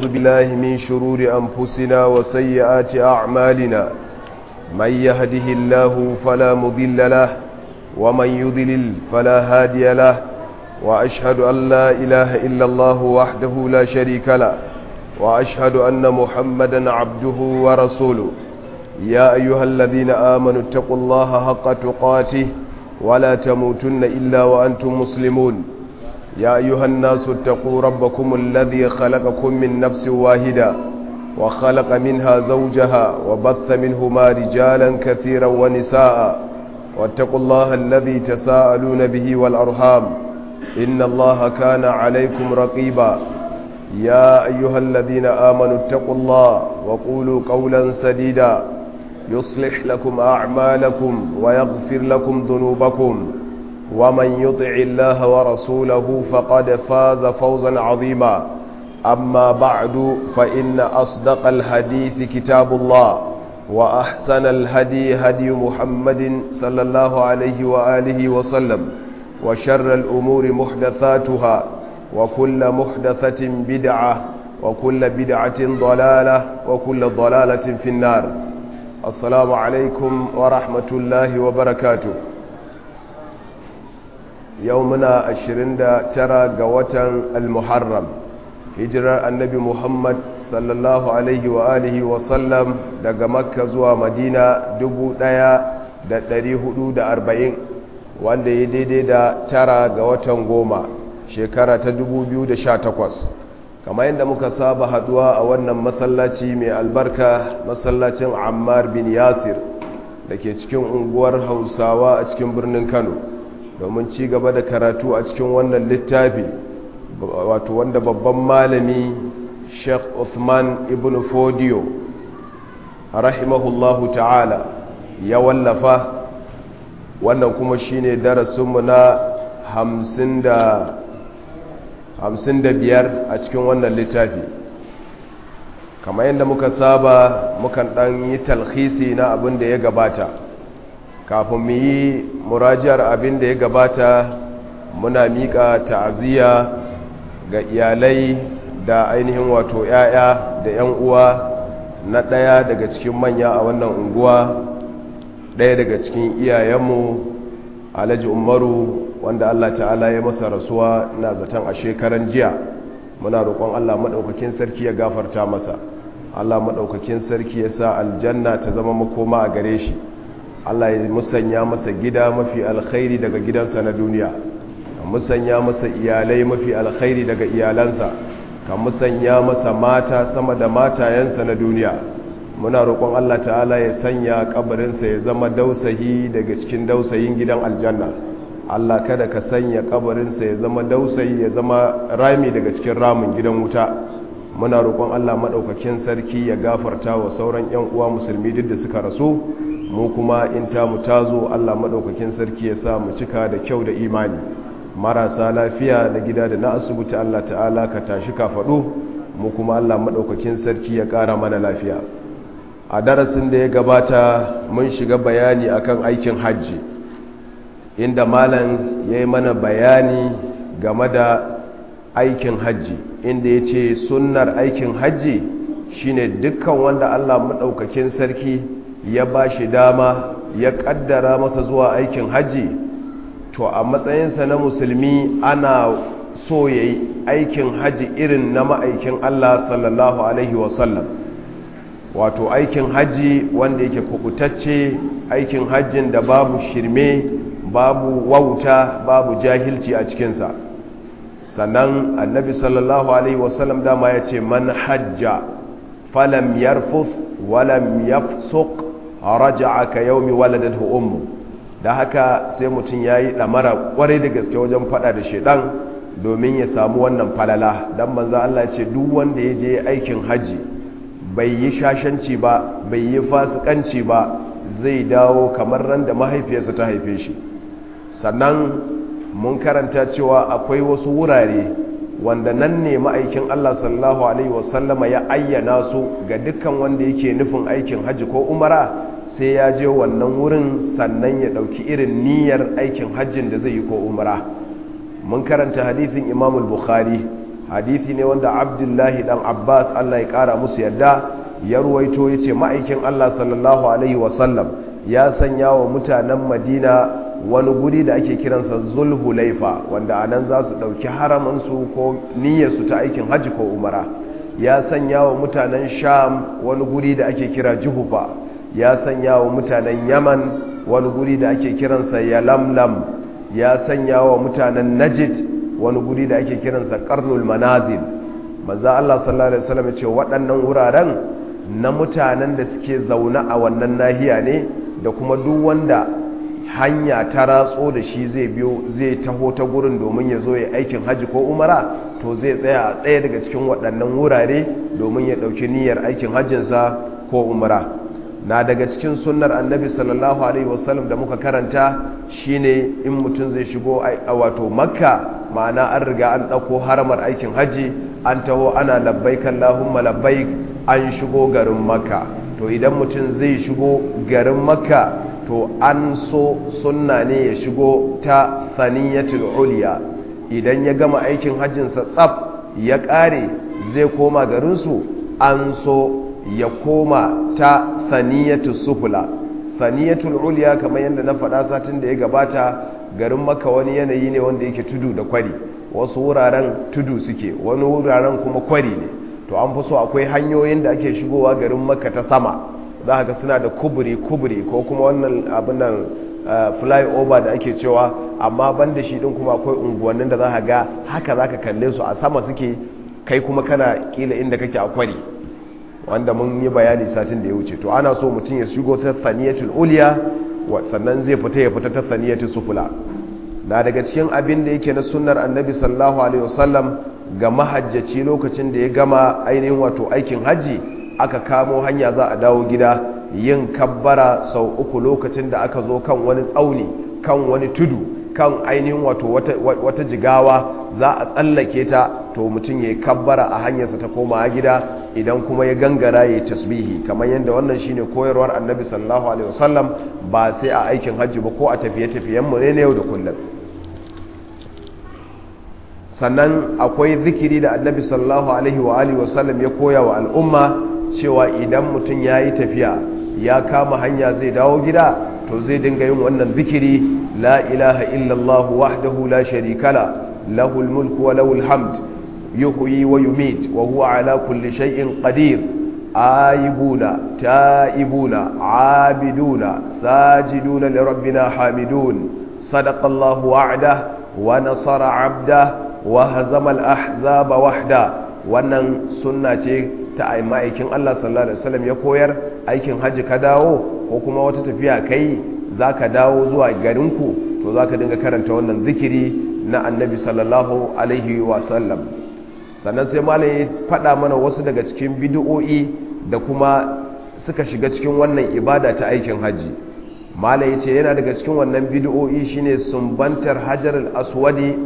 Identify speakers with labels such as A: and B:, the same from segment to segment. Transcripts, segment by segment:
A: ونعوذ بالله من شرور أنفسنا وسيئات أعمالنا من يهده الله فلا مضل له ومن يضلل فلا هادي له وأشهد أن لا إله إلا الله وحده لا شريك له وأشهد أن محمدا عبده ورسوله يا أيها الذين آمنوا اتقوا الله حق تقاته ولا تموتن إلا وأنتم مسلمون يا أيها الناس اتقوا ربكم الذي خلقكم من نفس واحدة وخلق منها زوجها وبث منهما رجالا كثيرا ونساء واتقوا الله الذي تساءلون به والأرحام إن الله كان عليكم رقيبا يا أيها الذين آمنوا اتقوا الله وقولوا قولا سديدا يصلح لكم أعمالكم ويغفر لكم ذنوبكم ومن يطع الله ورسوله فقد فاز فوزا عظيما أما بعد فإن أصدق الحديث كتاب الله وأحسن الهدي هدي محمد صلى الله عليه وآله وسلم وشر الأمور محدثاتها وكل محدثة بدعة وكل بدعة ضلالة وكل ضلالة في النار السلام عليكم ورحمة الله وبركاته يومنا أشرين ترى قوة المحرم hijirar annabi muhammad sallallahu alaihi wa alihi wasallam daga makka zuwa madina 1440 wanda ya daidai da tara ga watan goma shekara ta 2018 kama yadda muka saba haduwa a wannan masallaci mai albarka masallacin ammar bin yasir da ke cikin unguwar hausawa a cikin birnin kano domin ci gaba da karatu a cikin wannan littafi wato wanda babban malami sheikh Uthman ibn Fodiyo rahimahullahu ta'ala ya wallafa wannan kuma shine darasinmu na hamsin da biyar a cikin wannan littafi kamar yadda muka saba mukan ɗan yi talhisi na abin da ya gabata kafin mu yi murajiyar abin da ya gabata muna miƙa ta'aziyya ga iyalai da ainihin wato 'ya'ya da 'yan uwa na ɗaya daga cikin manya a wannan unguwa ɗaya daga cikin iyayenmu alhaji umaru wanda allah ta'ala ya masa rasuwa na zaton a shekaran jiya muna roƙon allah maɗaukakin sarki ya gafarta masa allah maɗaukakin sarki ya sa aljanna ta zama makoma a gare shi allah ya musanya masa gida mafi alkhairi daga gidansa na duniya musanya masa iyalai mafi alkhairi daga iyalansa ka musanya masa mata sama da matayensa na duniya muna roƙon Allah ta'ala ya sanya kabarinsa ya zama dausayi daga cikin dausayin gidan aljanna Allah kada ka sanya kabarinsa ya zama dausayi ya zama rami daga cikin ramin gidan wuta muna roƙon Allah maɗaukakin sarki ya gafarta wa sauran 'yan uwa musulmi duk da suka rasu mu kuma in ta mu tazo Allah maɗaukakin sarki ya sa mu cika da kyau da imani marasa lafiya da gida da na asibiti Allah ta'ala ka tashi ka faɗo mu kuma Allah maɗaukakin sarki ya ƙara mana lafiya a darasin da ya gabata mun shiga bayani akan aikin hajji inda malam ya yi mana bayani game da aikin hajji inda ya ce sunnar aikin hajji shine dukkan wanda Allah maɗaukakin sarki ya ba shi dama ya ƙaddara masa zuwa aikin hajji to a matsayinsa na musulmi ana so ya yi aikin hajji irin na ma'aikin Allah sallallahu Alaihi wasallam wato aikin hajji wanda yake kubutacce aikin hajjin da babu shirme babu wauta babu jahilci a cikinsa sannan annabi sallallahu Alaihi wasallam dama ya ce man hajja falam yarfuth walam yafsuq raja'a ka yaumi waladatu ummu da haka sai mutum ya yi ɗamara ƙwarai da gaske wajen faɗa da shaidan domin ya samu wannan falala don manzan Allah ce duk wanda ya je aikin hajji bai yi shashanci ba bai yi fasikanci ba zai dawo kamar ran da mahaifiyarsa ta haife shi sannan mun karanta cewa akwai wasu wurare wanda nan ne ma'aikin Allah sallallahu alaihi wasallama ya ayyana su ga dukkan wanda yake nufin aikin hajji ko umara sai ya je wannan wurin sannan ya ɗauki irin niyyar aikin hajjin da zai yi ko umara mun karanta hadithin imamul bukhari hadithi ne wanda abdullahi dan abbas allah ya kara musu yadda ya ruwaito ya ce ma'aikin allah sallallahu alaihi wasallam ya sanya wa mutanen madina wani guri da ake kiransa zulhulaifa wanda anan za su ɗauki haramansu ko niyyarsu ta aikin hajji ko umara ya sanya wa mutanen sham wani guri da ake kira juhufa ya sanya wa mutanen yaman wani guri da ake kiransa yalamlam ya sanya wa mutanen najid wani guri da ake kiransa karnul manazil maza Allah sallallahu alaihi wasallam ce waɗannan wuraren na mutanen da suke zaune a wannan nahiya ne da kuma duk wanda hanya ta ratso da shi zai biyo zai taho ta gurin domin ya zo ya aikin hajji ko umara to zai tsaya a ɗaya daga cikin waɗannan wurare domin ya ɗauki niyyar aikin hajjinsa ko umara na daga cikin sunnar annabi sallallahu alaihi wasallam da muka karanta shine in mutum zai shigo a wato makka ma'ana an riga an ɗauko haramar aikin hajji an taho ana labbaik allahumma labbaik an shigo garin makka to idan mutum zai shigo garin makka to an so sunna ne ya shigo ta saniyatul uliya idan ya gama aikin hajjinsa tsaf ya ƙare zai koma garinsu an so ya koma ta saniyatul sufula saniyatul uliya kamar yadda na faɗa satin da ya gabata garin maka wani yanayi ne wanda yake tudu da kwari wasu wuraren tudu suke wani wuraren kuma kwari ne to an fi so akwai hanyoyin da ake shigowa garin maka ta sama za ga suna da kuburi-kuburi ko kuma wannan abin nan flyover da ake cewa amma ban da shi din kuma akwai unguwannin da za ga haka za ka kalle su a sama suke kai kuma kana kila inda kake a kwari wanda mun yi bayani satin da ya wuce to ana so mutum ya shigo ta saniyatul uliya sannan zai fita ya fita ta saniyatul sufula na daga cikin abin da yake na sunnar annabi sallallahu alaihi wasallam ga mahajjaci lokacin da ya gama ainihin wato aikin hajji aka kamo hanya za a dawo gida yin kabbara sau uku lokacin da aka zo kan wani tsauni kan wani tudu kan ainihin wato wata, wata jigawa za a tsallake ta to mutum ya yi kabbara a hanyarsa ta koma gida idan kuma ya gangara ya yi tasbihi kamar yadda wannan shine koyarwar annabi sallallahu alaihi wasallam ba sai a aikin hajji ba ko a tafiye-tafiyenmu ne na yau da kullum sannan akwai zikiri da annabi sallallahu alaihi wa alihi wasallam ya koya wa al'umma cewa idan mutum ya yi tafiya ya kama hanya zai dawo gida to zai dinga yin wannan zikiri la ilaha illallah wahdahu la sharikala lahul mulku wa lahul hamd yuhyi wa yumit wa huwa ala kulli shay'in qadir aibuna taibuna abiduna sajiduna li rabbina hamidun sadaqa allah wa'dah wa nasara 'abdah wa hazama al-ahzaba wahda wannan sunna ce ta ma'aikin Allah sallallahu alaihi wasallam ya koyar aikin haji ka dawo ko kuma wata tafiya kai zaka dawo zuwa garinku to zaka dinga karanta wannan zikiri na annabi sallallahu alaihi wasallam sannan sai malam ya faɗa mana wasu daga cikin bid'o'i da kuma suka shiga cikin wannan ibada ta aikin haji malam ya ce yana daga cikin wannan bid'o'i shine sumbantar hajar al-aswadi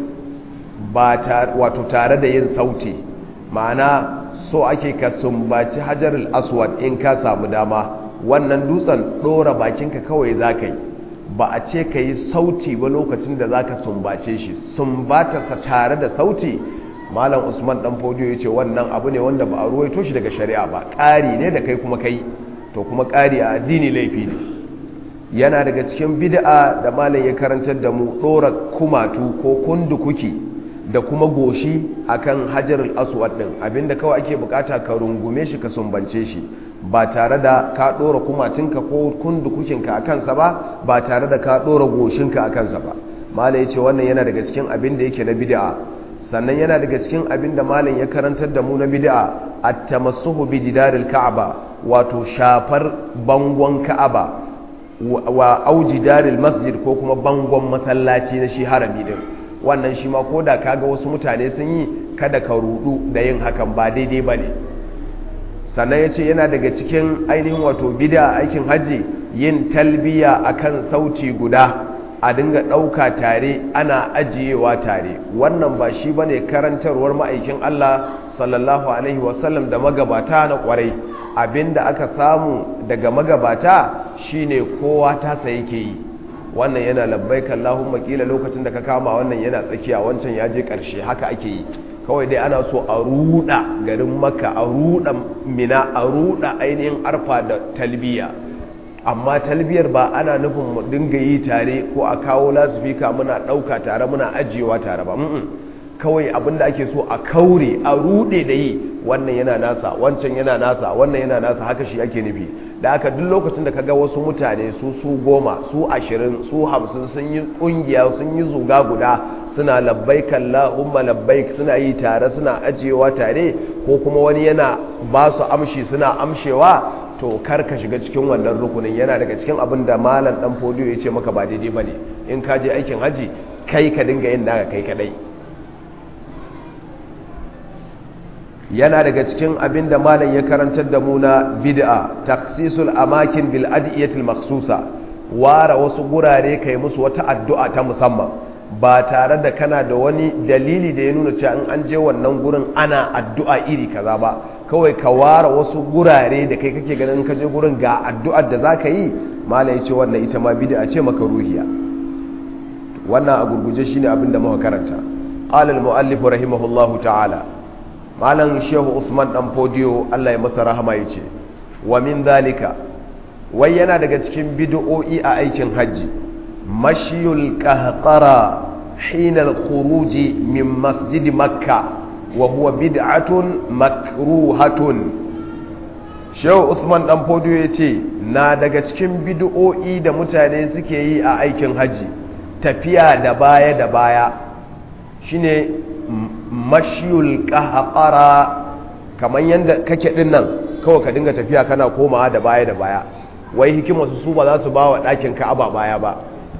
A: ba wato tare da yin sauti ma'ana so ake ka sumbaci hajarul aswad in ka samu dama wannan dutsen ɗora bakinka kawai za ka yi ba a ce ka yi sauti ba lokacin da za ka sumbace shi sumbatarsa tare da sauti malam usman dan fodiyo ya ce wannan abu ne wanda ba a ruwaito shi daga shari'a ba ƙari ne da kai kuma kai to kuma ƙari a addini laifi ne yana daga cikin bid'a da malam ya karantar da mu ɗora kumatu ko kundukuki da kuma goshi akan hajarul aswad din abinda kawai ake bukata ka rungume shi ka sumbance shi ba tare da ka dora kumatinka ko kundukukinka a kansa ba ba tare da ka dora goshinka a kansa ba malai yace wannan yana daga cikin abin da yake na bid'a sannan yana daga cikin abin da malam ya karantar da mu na bid'a at-tamassuhu bi jidaril ka'aba wato shafar bangon ka'aba wa aujidaril masjid ko kuma bangon masallaci na shi harami din wannan shi ma ko da kaga wasu mutane sun yi kada ka rudu da yin hakan ba daidai ba ne sannan ya ce yana daga cikin ainihin wato bida aikin hajji yin talbiya akan sauti guda a dinga ɗauka tare ana ajiyewa tare wannan ba shi ba ne karantarwar ma'aikin Allah sallallahu alaihi wasallam da magabata na kwarai abinda aka samu daga magabata shine kowa tasa yake yi wannan yana labbaik Allahumma kila lokacin da ka kama wannan yana tsakiya wancan ya je karshe haka ake yi kawai dai ana so a ruda garin maka a ruda mina a ruda ainihin arfa da talbiya amma talbiyar ba ana nufin mu dinga yi tare ko a kawo lasifika muna ɗauka tare muna ajiyewa tare ba kawai abinda ake so a kaure a rude da yi wannan yana nasa wancan yana nasa wannan yana nasa haka shi ake nufi da aka duk lokacin da kaga wasu mutane su su goma su ashirin su hamsin sun yi kungiya sun yi zuga guda suna labbaik Allahumma labbaik suna yi tare suna ajiyewa tare ko kuma wani yana ba su amshi suna amshewa to kar ka shiga cikin wannan rukunin yana daga cikin abin da malam dan fodiyo ya ce maka ba daidai bane in ka je aikin haji kai ka dinga yin naka kai kadai yana daga cikin abin da malam ya karantar da mu na bid'a takhsisul amakin bil adiyatil makhsusa ware wasu gurare kai musu wata addu'a ta musamman ba tare da kana da wani dalili da ya nuna cewa in an je wannan gurin ana addu'a iri kaza ba kawai ka ware wasu gurare da kai kake ganin ka je gurin ga addu'ar da zaka yi malam ya ce wannan ita ma bid'a ce maka ruhiya wannan a gurguje shine abin da muka karanta qala al muallif rahimahullahu ta'ala malam shehu usman dan fodiyo allah ya masa rahama ya ce wa min zalika wai yana daga cikin bid'o'i a aikin hajji mashiyul qahqara hina al-khuruj min masjid makka wa huwa bid'atun makruhatun shehu usman dan fodiyo ya ce na daga cikin bid'o'i da mutane suke yi a aikin hajji tafiya da baya da baya shine mashiyul kahaqara kamar yadda kake din nan kawai ka dinga tafiya kana komawa da baya da baya wai hikimar su su ba za su ba wa ɗakin ka'aba baya ba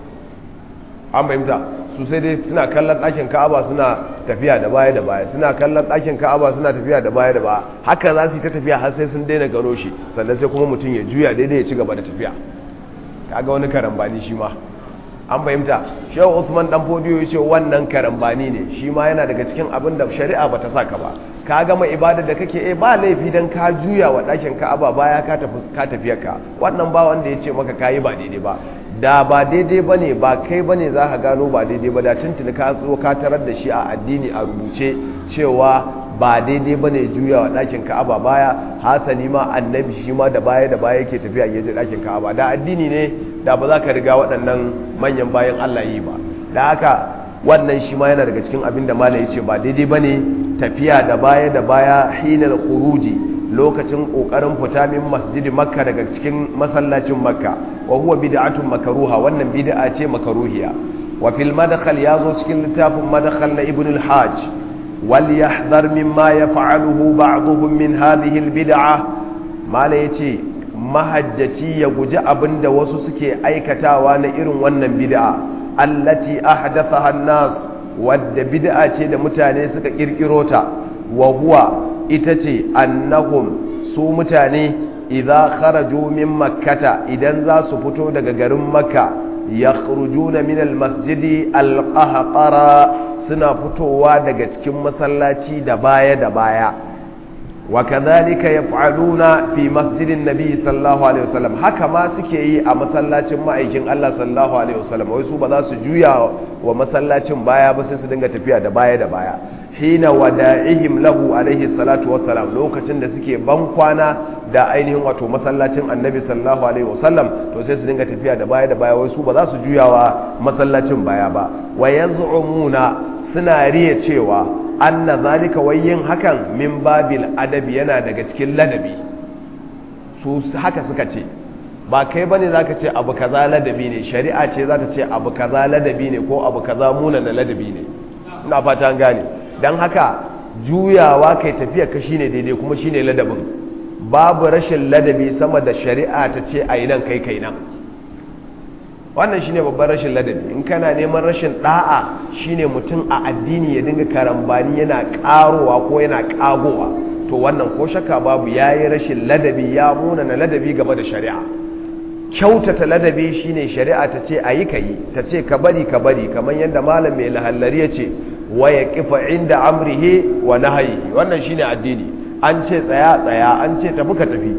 A: an fahimta su sai dai suna kallon ɗakin ka'aba suna tafiya da baya da baya suna kallon ɗakin ka'aba suna tafiya da baya da baya haka za su yi ta tafiya har sai sun daina gano shi sannan sai kuma mutum ya juya daidai ya ci gaba da tafiya kaga wani karambani shi ma an fahimta shehu usman dan fodiyo ya ce wannan karambani ne shi ma yana daga cikin abin da shari'a ba ta saka ba ka gama ibada da kake eh ba laifi dan ka juya wa ɗakin ka'aba baya ka tafi ka tafiyarka wannan ba wanda ya ce maka kayi ba daidai ba da ba daidai bane ba kai bane za ka gano ba daidai ba da tuntuni ka zo ka tarar da shi a addini a rubuce cewa ba daidai bane juya wa ɗakin ka'aba baya hasali ma annabi shi ma da baya da baya yake tafiya ya je ɗakin ka'aba da addini ne da ba za ka riga waɗannan manyan bayan Allah yi ba da haka wannan shi ma yana daga cikin abin da malai ce ba daidai ba ne tafiya da baya da baya hinar kuruji lokacin ƙoƙarin fita min masjidi makka daga cikin masallacin makka wa huwa bid'atun makaruha wannan bid'a ce makaruhiya wa fil madkhal yazo cikin littafin madkhal na ibn al-hajj wal yahdhar mimma yaf'aluhu ba'dhum min hadhihi al-bid'ah malai yace mahajjaci ya guji abin da wasu suke aikatawa na irin wannan bid'a allati ahdathaha an-nas wadda bid'a ce da mutane suka kirkiro ta wa huwa ita ce annahum su mutane idza kharaju min makkata idan za su fito daga garin makka yakhrujuna min al-masjidi al-qahqara suna fitowa daga cikin masallaci da baya da baya وكذلك يفعلون في مسجد النبي صلى الله عليه وسلم haka ma suke yi a masallacin ma'aikin Allah sallallahu alaihi wasallam wai su ba za su juya wa masallacin baya ba sai su dinga tafiya da baya da baya hina wada'ihim lahu alaihi salatu wassalam lokacin da suke ban kwana da ainihin wato masallacin annabi sallallahu alaihi wasallam to sai su dinga tafiya da baya da baya wai su ba za su juya wa masallacin baya ba wa yaz'umuna suna riya cewa anna zalika wayyin hakan min babil adabi yana daga cikin ladabi su haka suka ce ba kai bane zaka ce abu kaza ladabi ne shari'a ce za ta ce abu kaza ladabi ne ko abu kaza muna na ladabi ne ina fata an gane dan haka juyawa kai tafiya ka shine daidai kuma shine ladabin babu rashin ladabi sama da shari'a ta ce ayi nan kai kai nan wannan shine babban rashin ladabi in kana neman rashin da'a shine mutum a addini ya dinga karambani yana karowa ko yana kagowa to wannan ko shakka babu yayi rashin ladabi ya muna na ladabi game da shari'a kyautata ladabi shine shari'a ta ce ayi kai ta ce ka bari ka bari kamar yadda malam mai lahallari ya ce wa yaqifa inda amrihi wa nahyi wannan shine addini an ce tsaya tsaya an ce tafi ka tafi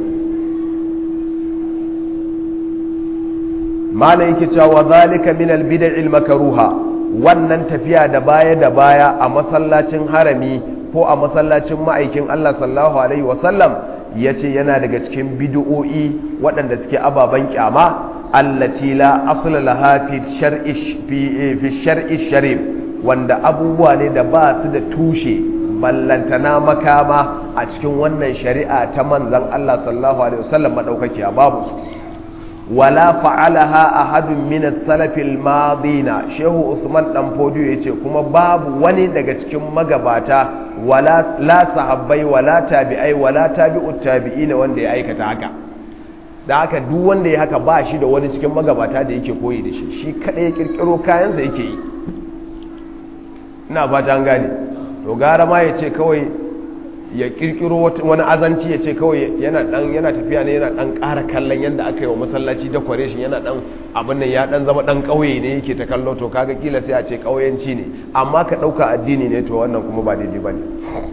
A: mala yake cewa zalika min albid'il makruha wannan tafiya da baya da baya a masallacin harami ko a masallacin ma'aikin Allah sallallahu alaihi wasallam ya ce yana daga cikin bid'o'i waɗanda suke ababen kyama allati la asla laha fi shar'i fi shar'i sharif wanda abubuwa ne da ba su da tushe ballantana makama a cikin wannan shari'a ta manzon Allah sallallahu alaihi wasallam madaukakiya babu su wala fa'alaha ahadun min as-salaf al-madina shehu usman dan fodiyo yace kuma babu wani daga cikin magabata wala la sahabbai wala tabi'ai wala tabi'ut tabi'ina wanda ya aikata haka da haka duk wanda ya haka ba shi da wani cikin magabata da yake koyi da shi shi kada ya kirkiro kayansa yake yi ina fata an gane to gara ma yace kawai ya kirkiro wani azanci ya ce kawai yana dan yana tafiya ne yana dan ƙara kallon yadda aka yi wa masallaci decoration yana dan abin nan ya dan zama dan ƙauye ne yake ta kallo to kaga kila sai a ce ƙauyenci ne amma ka ɗauka addini ne to wannan kuma ba daidai ba ne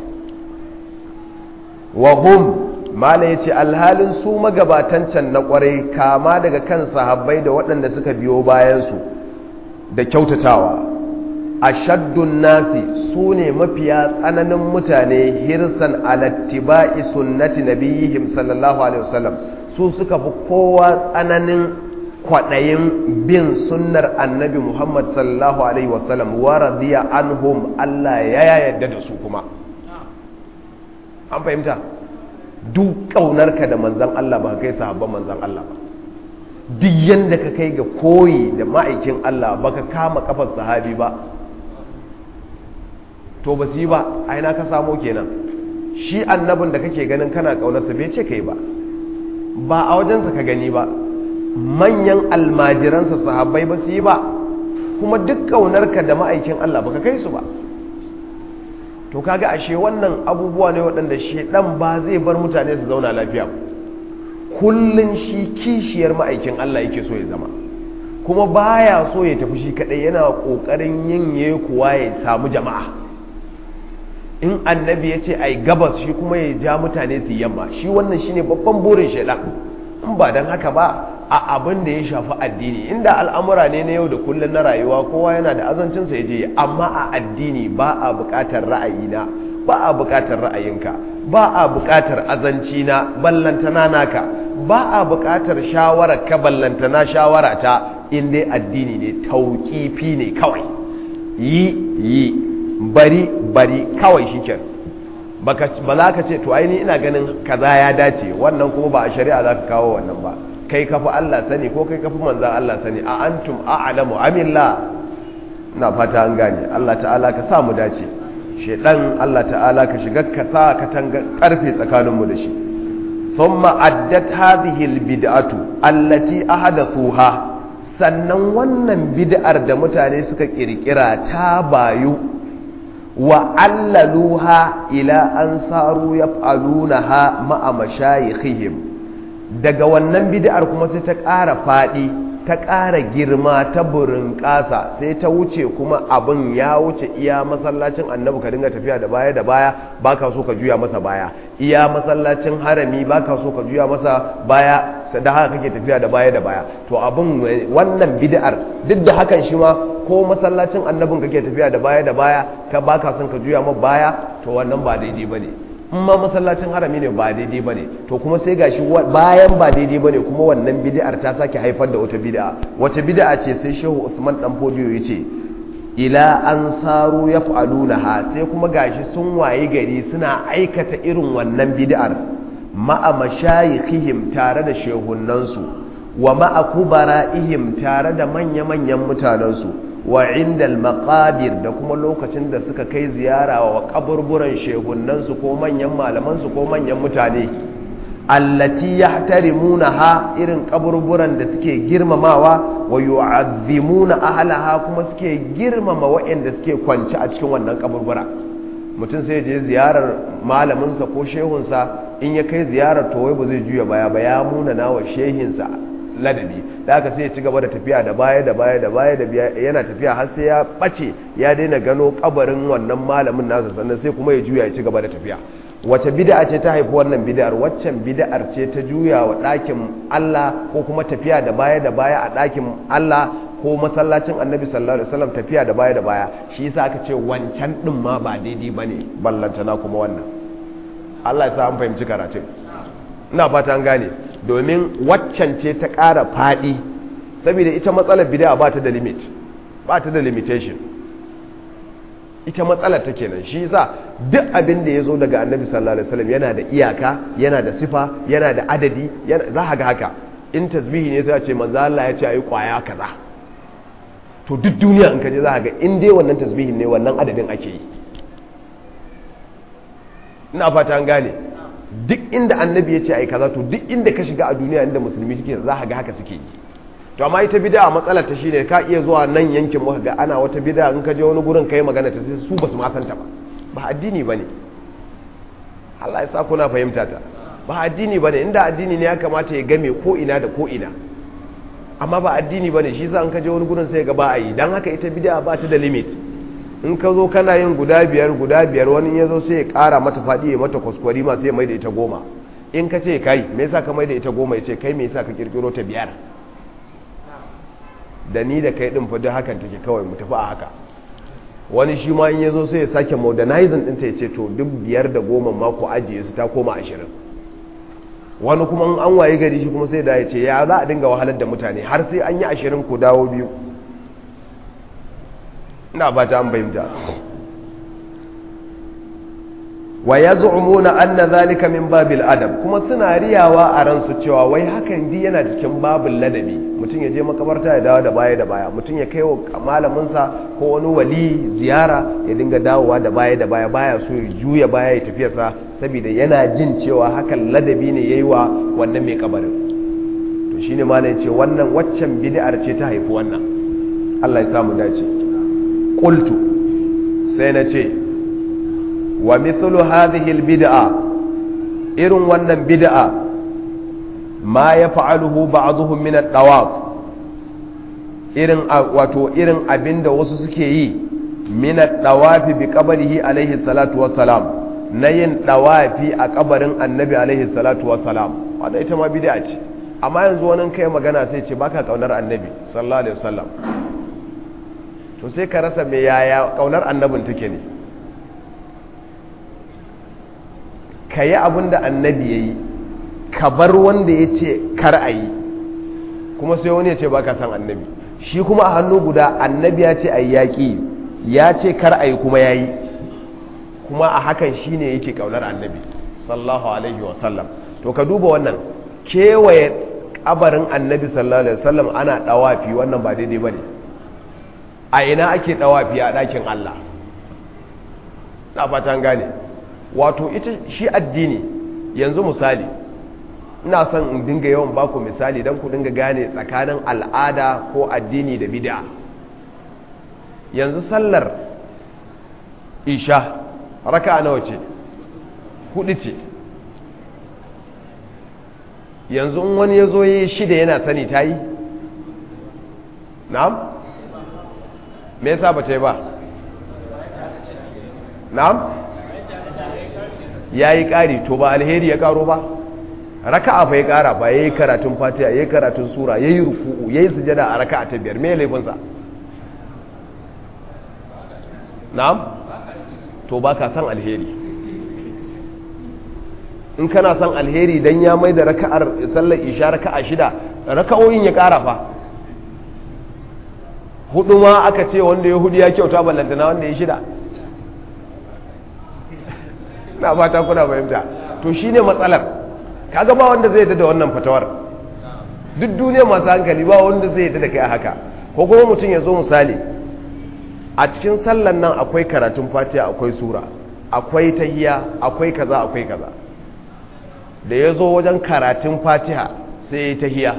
A: wa hum mala yace alhalin su magabatan can na kwarai kama daga kan sahabbai da waɗanda suka biyo bayan su da kyautatawa ashaddun nasi su ne mafiya tsananin mutane hirsan alattiba'i sunnati nabiyihim sallallahu alaihi wasallam su suka fi kowa tsananin kwaɗayin bin sunnar annabi muhammad sallallahu alaihi wasallam wa radiya anhum allah ya yadda da su kuma an fahimta duk ƙaunarka da manzan allah ba kai sahabban manzan allah ba duk yadda ka kai ga koyi da ma'aikin allah ba ka kama kafar sahabi ba to ba su yi ba aina ka samo kenan shi annabin da kake ganin kana kaunarsa bai ce kai ba ba a wajensa ka gani ba manyan almajiransa sahabbai ba su yi ba kuma duk kaunarka da ma'aikin Allah baka kai su ba to kaga ashe wannan abubuwa ne waɗanda shedan ba zai bar mutane su zauna lafiya kullun shi kishiyar ma'aikin Allah yake so ya zama kuma baya so ya tafi shi kadai yana kokarin yin yekuwa ya samu jama'a in annabi ya ce ai gabas shi kuma ya ja mutane su yamma shi wannan shine babban burin shaidan in ba don haka ba a abin da ya shafi addini inda al'amura ne na yau da kullum na rayuwa kowa yana da azancinsa ya je amma a addini ba a buƙatar ra'ayina ba a buƙatar ra'ayinka ba a buƙatar azancina ballantana naka ba a buƙatar shawarar ka ballantana shawara ta in dai addini ne tauƙifi ne kawai yi yi bari bari kawai shiken ba za ka ce to aini ina ganin kaza ya dace wannan kuma ba a shari'a za ka kawo wannan ba kai kafi Allah sani ko kai kafi manzan Allah sani a antum a'lamu amilla na fata an gane Allah ta'ala ka sa mu dace shedan Allah ta'ala ka shiga ka sa ka tanga karfe tsakaninmu da shi thumma addat hadhihi albid'atu allati ahadathuha sannan wannan bid'ar da mutane suka kirkira ta bayu wa allaluha ila an saru yaf'alunaha ma'a mashayikhihim daga wannan bid'ar kuma sai ta ƙara faɗi ta ƙara girma ta burin ƙasa sai ta wuce kuma abin ya wuce iya masallacin annabi ka dinga tafiya da baya da baya baka so ka juya masa baya iya masallacin harami baka so ka juya masa baya da haka kake tafiya da baya da baya to abin wannan bid'ar duk da hakan shi ma ko masallacin annabin kake tafiya da baya da baya ka baka son ka juya ma baya to wannan ba daidai bane in ma masallacin harami ne ba daidai bane to kuma sai gashi bayan ba daidai bane kuma wannan bid'ar ta sake haifar da wata bid'a wata bid'a ce sai Shehu Usman dan Fodiyo yace ila an saru yaf'alunaha sai kuma gashi sun waye gari suna aikata irin wannan bid'ar ma'a mashayikhihim tare da shehunnansu wa ma'a kubara'ihim tare da manya-manyan mutanensu wa indal maqabir da kuma lokacin da suka kai ziyara wa kaburburan shehunnansu ko manyan malamansu ko manyan mutane allati yahtarimunaha irin kaburburan da suke girmamawa wa yu'azzimuna ahlaha kuma suke girmama waɗanda suke kwance a cikin wannan kaburbura mutum sai je ziyarar malaminsa ko shehunsa in ya kai ziyarar to wai ba zai juya baya ba ya muna nawa shehinsa ladabi da haka sai ya ci gaba da tafiya da baya da baya da baya da yana tafiya har sai ya bace ya daina gano kabarin wannan malamin nasa sannan sai kuma ya juya ya ci gaba da tafiya wace bid'a ce ta haifi wannan bid'ar waccan bid'ar ce ta juya wa ɗakin Allah ko kuma tafiya da baya da baya a ɗakin Allah ko masallacin annabi sallallahu alaihi wasallam tafiya da baya da baya shi yasa aka ce wancan din ma ba daidai bane ballantana kuma wannan Allah ya sa an fahimci karatun ina fata an gane domin waccan ce ta ƙara faɗi saboda ita matsalar bid'a ba ta da limit ba ta da limitation ita matsalar ta kenan shi yasa duk abin da ya zo daga annabi sallallahu alaihi wasallam yana da iyaka yana da sifa yana da adadi za ka ga haka in tasbihi ne sai a ce manzo Allah ya ce ayi kwaya kaza to duk duniya in ka je za ka ga in dai wannan tasbihin ne wannan adadin ake yi ina fata an gane duk inda annabi ya ce ayi kaza to duk inda ka shiga a duniya inda musulmi suke za ka ga haka suke yi to amma ita bid'a matsalar ta shine ka iya zuwa nan yankin muka ga ana wata bid'a in ka je wani gurin kai magana ta sai su basu ma san ta ba ba addini bane Allah ya sa kuna fahimta ta ba addini bane inda addini ne ya kamata ya game ko ina da ko ina amma ba addini bane shi yasa in ka je wani gurin sai ga ba a yi dan haka ita bid'a ba ta da limit in ka zo kana yin guda biyar guda biyar wani ya zo sai ya kara mata faɗi ya mata kwaskwari ma sai ya mai da ita goma in ka ce kai me yasa ka mai da ita goma ya ce kai me yasa ka kirkiro ta biyar da ni da kai din fa duk hakan take kawai mu tafi a haka wani shi ma in yazo sai ya sake modernizing din sai ya ce to duk biyar da goma ma ku ajiye su ta koma ashirin wani kuma in an waye gari shi kuma sai da ya ce ya za a dinga wahalar da mutane har sai an yi ashirin ku dawo biyu ina ba ta an bayyanta wa yaz'umuna anna zalika min babil adab kuma suna riyawa a ransu cewa wai hakan di yana cikin babul ladabi mutum ya je makabarta ya dawo da baya da baya mutum ya kai wa malaminsa ko wani wali ziyara ya dinga dawowa da baya da baya baya so ya juya baya ya tafiya sa saboda yana jin cewa hakan ladabi ne yayi wa wannan mai kabarin to shine malai ce wannan waccan bid'ar ce ta haifi wannan Allah ya samu dace qultu sai na ce wa mithlu hadhihi albid'a irin wannan bid'a ma yaf'aluhu ba'dhum min ad-dawaf irin wato irin abinda wasu suke yi min ad-dawafi bi qabrihi alaihi salatu wassalam na yin dawafi a kabarin annabi alaihi salatu wassalam wanda ita ma bid'a ce amma yanzu wani kai magana sai ce baka kaunar annabi sallallahu alaihi wasallam to sai ka rasa me yaya kaunar annabin take ne ka yi abin da annabi ya yi ka bar wanda ya ce kar a yi kuma sai wani ya ce ba ka san annabi shi kuma a hannu guda annabi ya ce a yi yaƙi ya ce kar a yi kuma ya yi kuma a hakan shi ne yake ƙaunar annabi sallahu alaihi wasallam to ka duba wannan kewaye ƙabarin annabi sallallahu alaihi wasallam ana ɗawafi wannan ba daidai ba ne a ina ake ɗawafi a ɗakin allah na fatan gane wato ita shi addini yanzu misali ina son in dinga yawan baku misali don ku dinga gane tsakanin al'ada ko addini da bid'a yanzu sallar isha raka nawa ce hudu ce yanzu in wani ya zo yi shida yana sani ta yi na'am me yasa ba ta yi ba na'am ya yi ƙari to ba alheri ya ƙaro ba raka'a fa ya ƙara ba ya yi karatun fatiha ya yi karatun sura ya yi ruku'u ya yi sujada a raka'a ta biyar me laifinsa na'am to ba ka san alheri in kana san alheri don ya mai da raka'ar sallar isha raka'a shida raka'o'in ya ƙara fa hudu ma aka ce wanda ya hudu ya kyauta ballantana wanda ya shida na fata kuna fahimta to shine matsalar kaga ba wanda zai da wannan fatawar duk duniya masu hankali ba wanda zai da kai a haka ko kuma mutum ya zo misali a cikin sallan nan akwai karatun fatiha akwai sura akwai tahiya akwai kaza akwai kaza da ya zo wajen karatun fatiha sai ya yi tahiya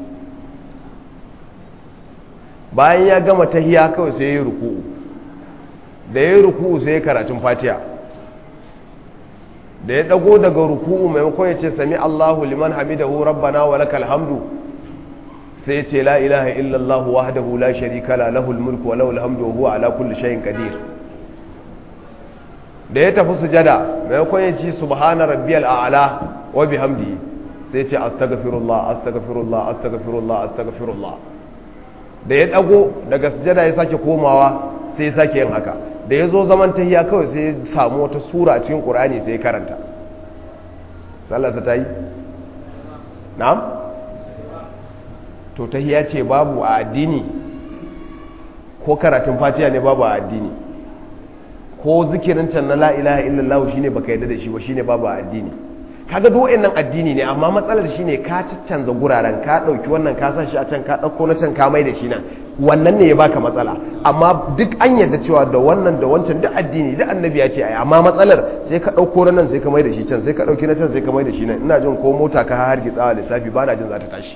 A: bayan ya gama tahiya kawai sai ya yi ruku'u da ya yi ruku'u sai ya karatun fatiha da ya dago daga ruku'u maimakon ya ce sami Allahu liman hamidahu rabbana wa lakal hamdu sai ya ce la ilaha illallah wahdahu la sharika la lahul mulku wa lahul hamdu wa huwa ala kulli shay'in qadir da ya tafi sujada maimakon ya ce subhana rabbiyal a'la wa bihamdihi sai ya ce astaghfirullah astaghfirullah astaghfirullah astaghfirullah da ya dago daga sujada ya sake komawa sai ya sake yin haka da ya zo zaman tahiya kawai sai ya samu wata sura cikin qur'ani sai ya karanta sallarsa ta yi na'am to tahiya ce babu a addini ko karatun fatiha ne babu a addini ko zikirin can na la'ilaha illallah shine baka yadda da shi ba shine babu a addini kaga duk nan addini ne amma matsalar shine ka canza guraren ka dauki wannan ka san shi a can ka dauko na can ka mai da shi nan wannan ne ya baka matsala amma duk an yadda cewa da wannan da wancan duk addini duk annabi ya ce ai amma matsalar sai ka dauko na nan sai ka mai da shi can sai ka dauki na can sai ka mai da shi nan ina jin ko mota ka har gitsawa lissafi ba na jin za ta tashi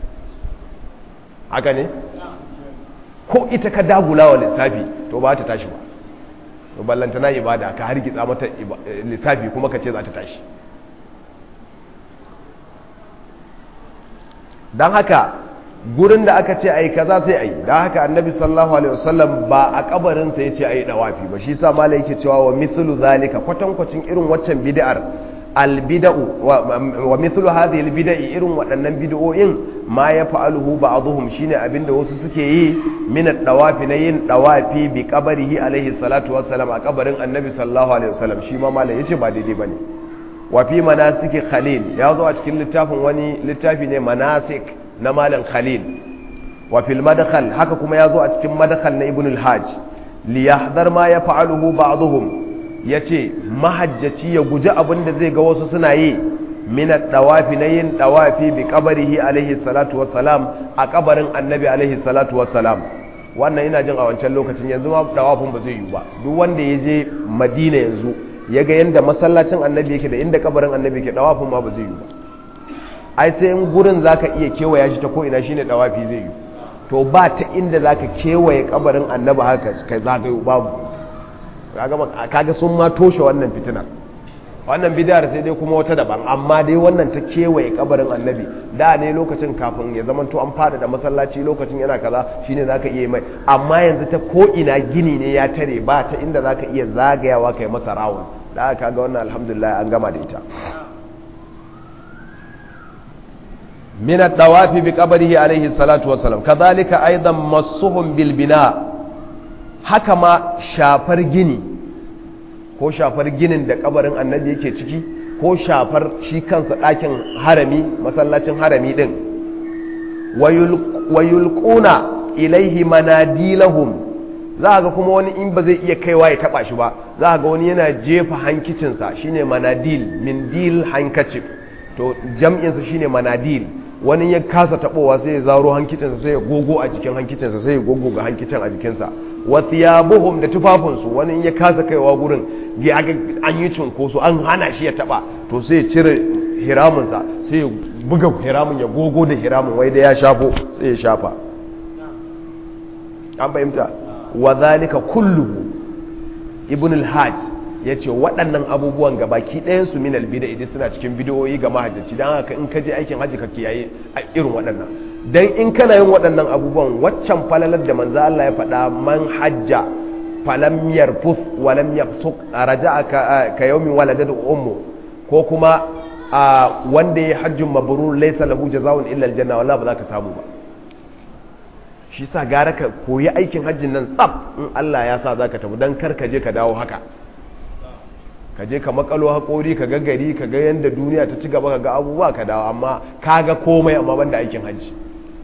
A: haka ne ko ita ka dagula wa lissafi to ba ta tashi ba to ballantana ibada ka har gitsa mata lissafi kuma ka ce za ta tashi don haka gurin da aka ce ai kaza sai ai don haka annabi sallallahu alaihi wasallam ba a kabarinsa ya ce ai dawafi ba shi sa malai yake cewa wa mithlu zalika kwatankwacin irin waccan bid'ar albida'u wa mithlu hadhihi albida'i irin waɗannan bid'o'in ma ya fa'aluhu ba'dhum shine abinda wasu suke yi min ad-dawafi na yin dawafi bi qabrihi alaihi salatu wassalam a kabarin annabi sallallahu alaihi wasallam shi ma malai yace ba daidai bane wa fi manasiki khalil ya zo a cikin littafin wani littafi ne manasik na malam khalil wa fil madkhal haka kuma ya zo a cikin madkhal na ibn al-hajj li yahdhar ma yaf'aluhu ba'dhum yace mahajjaci ya guji abin da zai ga wasu suna yi min ad-dawafi na yin dawafi bi qabrihi alaihi salatu wassalam a kabarin annabi alaihi salatu wassalam wannan ina jin a wancan lokacin yanzu ma dawafin ba zai yi ba duk wanda ya je madina yanzu ya ga yadda masallacin annabi yake da inda kabarin annabi yake dawafin ma ba zai yi ba ai sai in gurin zaka iya kewaya shi ta ko ina shine dawafi zai yi to ba ta inda zaka kewaye kabarin annabi haka kai zagayo babu kaga sun ma toshe wannan fitinar wannan bidiyar sai dai kuma wata daban amma dai wannan ta kewaye kabarin annabi da ne lokacin kafin ya zama to an fada da masallaci lokacin yana kaza shine zaka iya mai amma yanzu ta ko ina gini ne ya tare ba ta inda zaka iya zagayawa kai masa rawun da aka ga wannan alhamdulillah an gama da ita min ad-dawafi bi qabrihi alayhi salatu wassalam kadhalika aidan masuhum bil bina haka ma shafar gini ko shafar ginin da kabarin annabi yake ciki ko shafar shi kansa ɗakin harami masallacin harami ɗin wayulƙuna ilaihi manadilahum za ga kuma wani in ba zai iya kaiwa ya taɓa shi ba za ga wani yana jefa hankicinsa shine manadil min dil hankacif to jam'insa shine manadil wani ya kasa taɓowa sai ya zaro hankicinsa sai ya gogo a jikin hankicinsa sai ya gogo ga hankicin a jikinsa wa thiyabuhum da tufafinsu wani in ya kasa kaiwa gurin ya ga an yi cunkoso an hana shi ya taba to sai ya cire hiraminsa sai ya buga hiramin ya gogo da hiramin wai da ya shafo sai ya shafa an fahimta wa zalika kulluhu ibn al-hajj yace waɗannan abubuwan gabaki ɗayan su min al-bid'a idan suna cikin bidiyoyi ga mahajjaci dan haka in ka je aikin haji ka kiyaye irin waɗannan dan in kana yin waɗannan abubuwan waccan falalar da manzo Allah ya faɗa man hajja falam yarfus walam yafsuq raja'a ka yawmin waladat ummu ko kuma wanda ya hajjun mabrur laysa lahu jazaa'un illa aljanna wallahi ba za ka samu ba shi sa gara ka koyi aikin hajjin nan tsaf in Allah ya sa za ka tafi dan kar ka je ka dawo haka ka je ka makalo haƙori ka ga gari ka ga yadda duniya ta ci gaba ka ga abubuwa ka dawo amma ka ga komai amma banda aikin hajji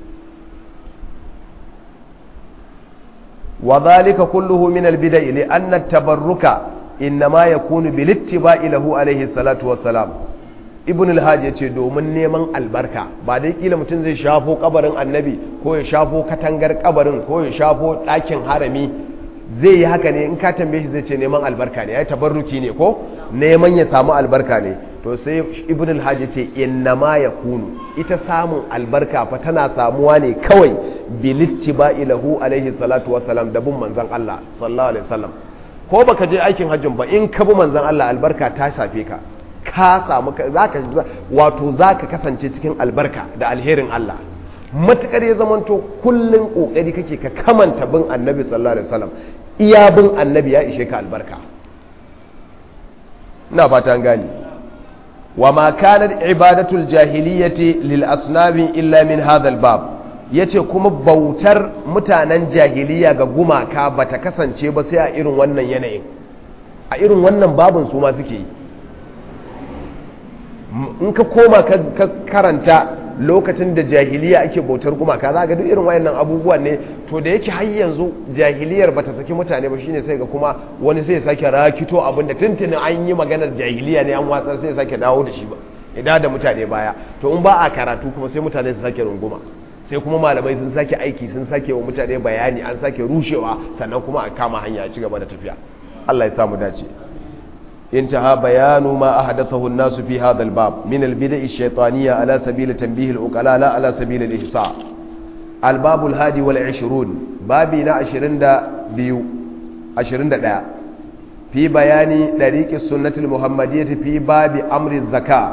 A: wa zalika kulluhu min al-bida'i li anna at-tabarruka inma yakunu bil ittiba'i lahu alayhi salatu wassalam ibn al-hajj yace domin neman albarka ba dai kila mutum zai shafo kabarin annabi ko ya shafo katangar kabarin ko ya shafo ɗakin harami zai yi haka ne in ka tambaye shi zai ce neman albarka ne ya tabarruki ne ko neman ya samu albarka ne to sai ibn al-hajj ce innama yakunu ita samun albarka fa tana samuwa ne kawai bilittiba ilahu alaihi salatu wassalam da bin manzon Allah sallallahu alaihi wasallam ko baka je aikin hajjin ba in ka bi manzon Allah albarka ta shafe ka ka samu zaka wato zaka kasance cikin albarka da alherin Allah matukar ya zamanto kullun kokari kake ka kamanta bin annabi sallallahu alaihi wasallam iya bin annabi ya ishe ka albarka ina fata an gani wa ma kanat ibadatul jahiliyyati lil asnami illa min hadha al bab ya ce kuma bautar mutanen jahiliya ga gumaka ba ta kasance ba sai a irin wannan yanayin a irin wannan babin su ma suke yi in ka koma ka karanta lokacin da jahiliya ake bautar gumaka za ga duk irin wayannan abubuwan ne to da yake har yanzu jahiliyar bata saki mutane ba shine sai ga kuma wani sai ya sake rakito abin da tuntuni an yi maganar jahiliya ne an watsar sai ya sake dawo da shi ba idan da mutane baya to in ba a karatu kuma sai mutane su sake runguma sai kuma malamai sun sake aiki sun sake wa mutane bayani an sake rushewa sannan kuma a kama hanya ci gaba da tafiya Allah ya samu dace انتهى بيان ما أحدثه الناس في هذا الباب من البدع الشيطانية على سبيل تنبيه الأقلاء لا على سبيل الإحصاء الباب الهادي والعشرون بابنا عشرين دا بيو عشرين دا, دا في بيان طريق السنة المحمدية في باب أمر الزكاة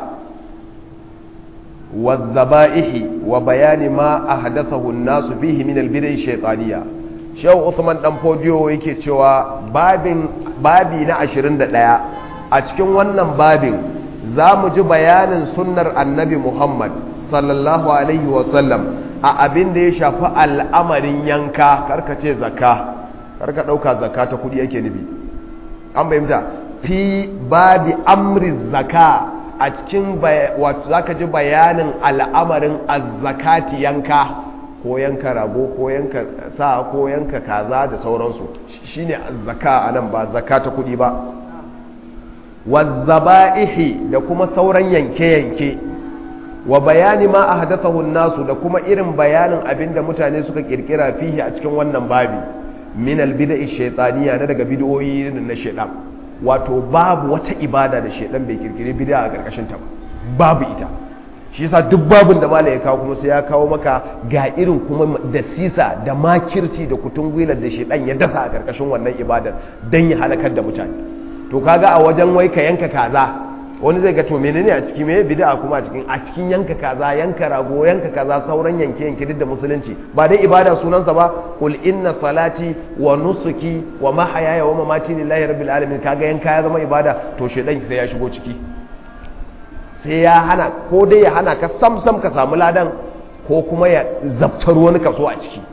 A: والذبائح وبيان ما أحدثه الناس فيه من البدع الشيطانية شو عثمان دمبوديو yake cewa babin babi na 21 a cikin wannan babin za mu ji bayanin sunnar annabi Muhammad sallallahu alaihi wasallam a abin da ya shafi al'amarin yanka karka ce zakka karka ɗauka zakka ta kudi yake nufi an bayyanta fi babi amri zakka a cikin wato zaka ji bayanin al'amarin azzakati yanka ko yanka rago ko yanka sa ko yanka kaza da sauransu shine azzaka anan ba zakka ta kudi ba wazzaba'ihi da kuma sauran yanke-yanke wa bayani ma ahdathahu nasu da kuma irin bayanin abinda mutane suka kirkira fihi a cikin wannan babi min albid'i shaytaniya na daga bid'o'i na shaytan wato babu wata ibada da shaytan bai kirkire bid'a a karkashin ta babu ita shi yasa duk babin da malai ya kawo kuma sai ya kawo maka ga irin kuma da sisa da makirci da kutun gwilar da shaytan ya dasa a karkashin wannan ibadar dan ya halakar da mutane to kaga a wajen wai ka yanka kaza wani zai ga to menene a ciki me bid'a kuma a cikin a cikin yanka kaza yanka rago yanka kaza sauran yanke yanke duk da musulunci ba dai ibada sunansa ba qul inna salati wa nusuki wa mahayaya wa mamati lillahi rabbil alamin kaga yanka ya zama ibada to shedan sai ya shigo ciki sai ya hana ko dai ya hana ka sam sam ka samu ladan ko kuma ya zabtar wani kaso a ciki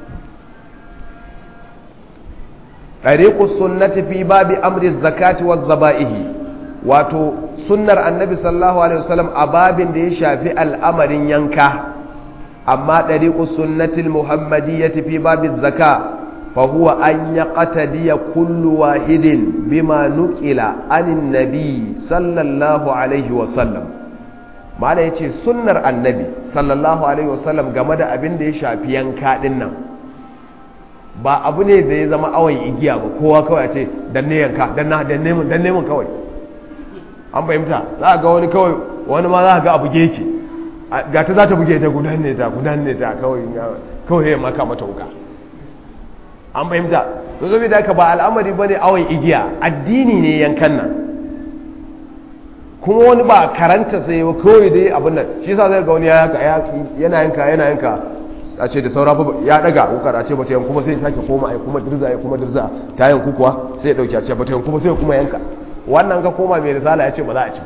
A: tariqus sunnati fi babi amri zakati waz zabaihi wato sunnar annabi sallallahu alaihi wasallam a babin da ya shafi al'amarin yanka amma tariqus sunnati muhammadiyyati fi babi zaka fa huwa an yaqtadiya kullu wahidin bima nuqila anin nabi sallallahu alaihi wasallam mala yace sunnar annabi sallallahu alaihi wasallam game da abin da ya shafi yanka din nan ba abu ne da ya zama awon igiya ba kowa kawai a ce dan ne yanka dan na dan neman dan neman kawai an fahimta za a ga wani kawai wani ma za a ga abu geke ga ta za ta buge ta gudan ne ta gudan ne ta kawai kawai ya maka mata wuka an fahimta to zo da ka ba al'amari ba ne awon igiya addini ne yankan nan kuma wani ba karanta sai ya kawai dai abin nan shi sa zai ga wani yana yanka yana yanka a ce da saura ya daga wukar a ce bata yanku kuma sai ya sake koma ya kuma dirza ya kuma dirza ta yanku kuwa sai ya dauki a ce bata yanku kuma sai ya kuma yanka wannan ka koma mai risala ya ce ba za a ci ba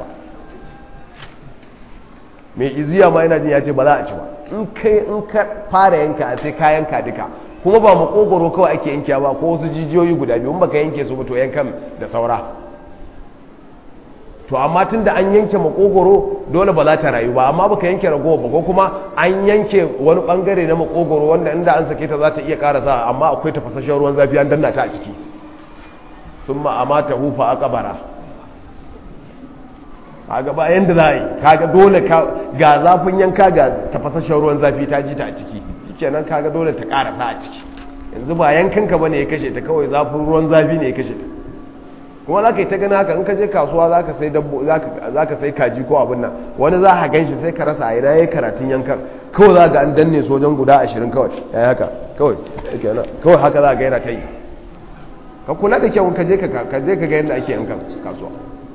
A: mai iziya ma yana jin ya ce ba za a ci ba in kai in ka fara yanka sai ka yanka duka kuma ba makogoro kawai ake yanke ba ko wasu jijiyoyi guda biyu in baka yanke su ba to yankan da saura to amma tun da an yanke makogoro dole ba za ta rayu ba amma baka yanke ragowa ba ko kuma an yanke wani bangare na makogoro wanda inda an sake ta za ta iya karasa amma akwai tafasashen ruwan zafi an danna ta a ciki sun ma'ama ta hufa a kabara a gaba yadda za a yi kaga dole ga zafin yanka ga tafasashen ruwan zafi ta ji ta a ciki kenan kaga dole ta karasa a ciki yanzu ba yankanka ba ne ya kashe ta kawai zafin ruwan zafi ne ya kashe ta kuma za ka yi ta gani haka in ka je kasuwa za ka sai dabbo za ka sai kaji ko abin nan wani za ka gan shi sai ka rasa a ina ya yi karatun yankan kawai za ga an danne sojan guda ashirin kawai ya yi haka kawai kawai haka za ga yana ta yi ka kula da kyau ka je ka ga yadda ake yankan kasuwa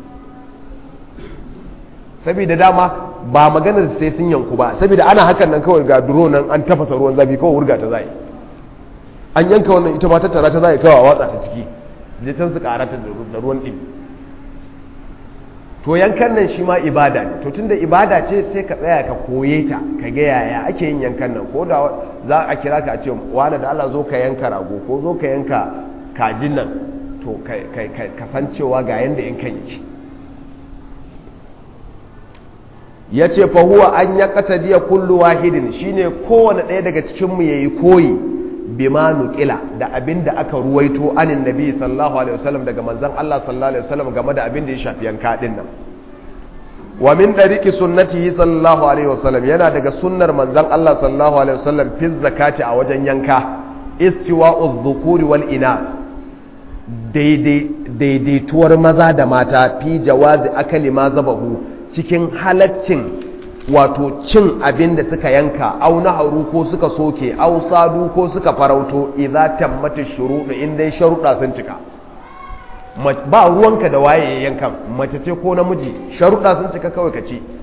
A: saboda dama ba maganar sai sun yanku ba saboda ana hakan nan kawai ga duro nan an tafasa ruwan zafi kawai wurga ta zai an yanka wannan ita ma tattara ta zai kawai watsa ta ciki je can su karata da ruwan ɗin to yankan nan shi ma ibada ne to tunda ibada ce sai ka tsaya ka koye ta ka ga yaya ake yin yankan nan ko da za a kira ka a ce wani da Allah zo ka yanka rago ko zo ka yanka kajin nan to ka san cewa ga yanda yankan yake ya ce fahuwa an ya katadiya kullu wahidin shine kowane ɗaya daga cikinmu ya yi koyi bima nukila da abin da aka ruwaito anin nabi sallallahu alaihi wasallam daga manzan Allah sallallahu alaihi wasallam game da abin da ya shafi yanka din nan wa min dariki sunnatihi sallallahu alaihi wasallam yana daga sunnar manzan Allah sallallahu alaihi wasallam fi zakati a wajen yanka istiwa'u dhukuri wal inas daidaituwar maza da mata fi jawazi akali ma zabahu cikin halaccin wato cin abin da suka yanka au naharu ko suka soke au sadu ko suka farauto idza tammata shuruɗu in dai sharuɗa sun cika ba ruwanka da waye yankan mace ce ko namiji sharuɗa sun cika kawai ka ci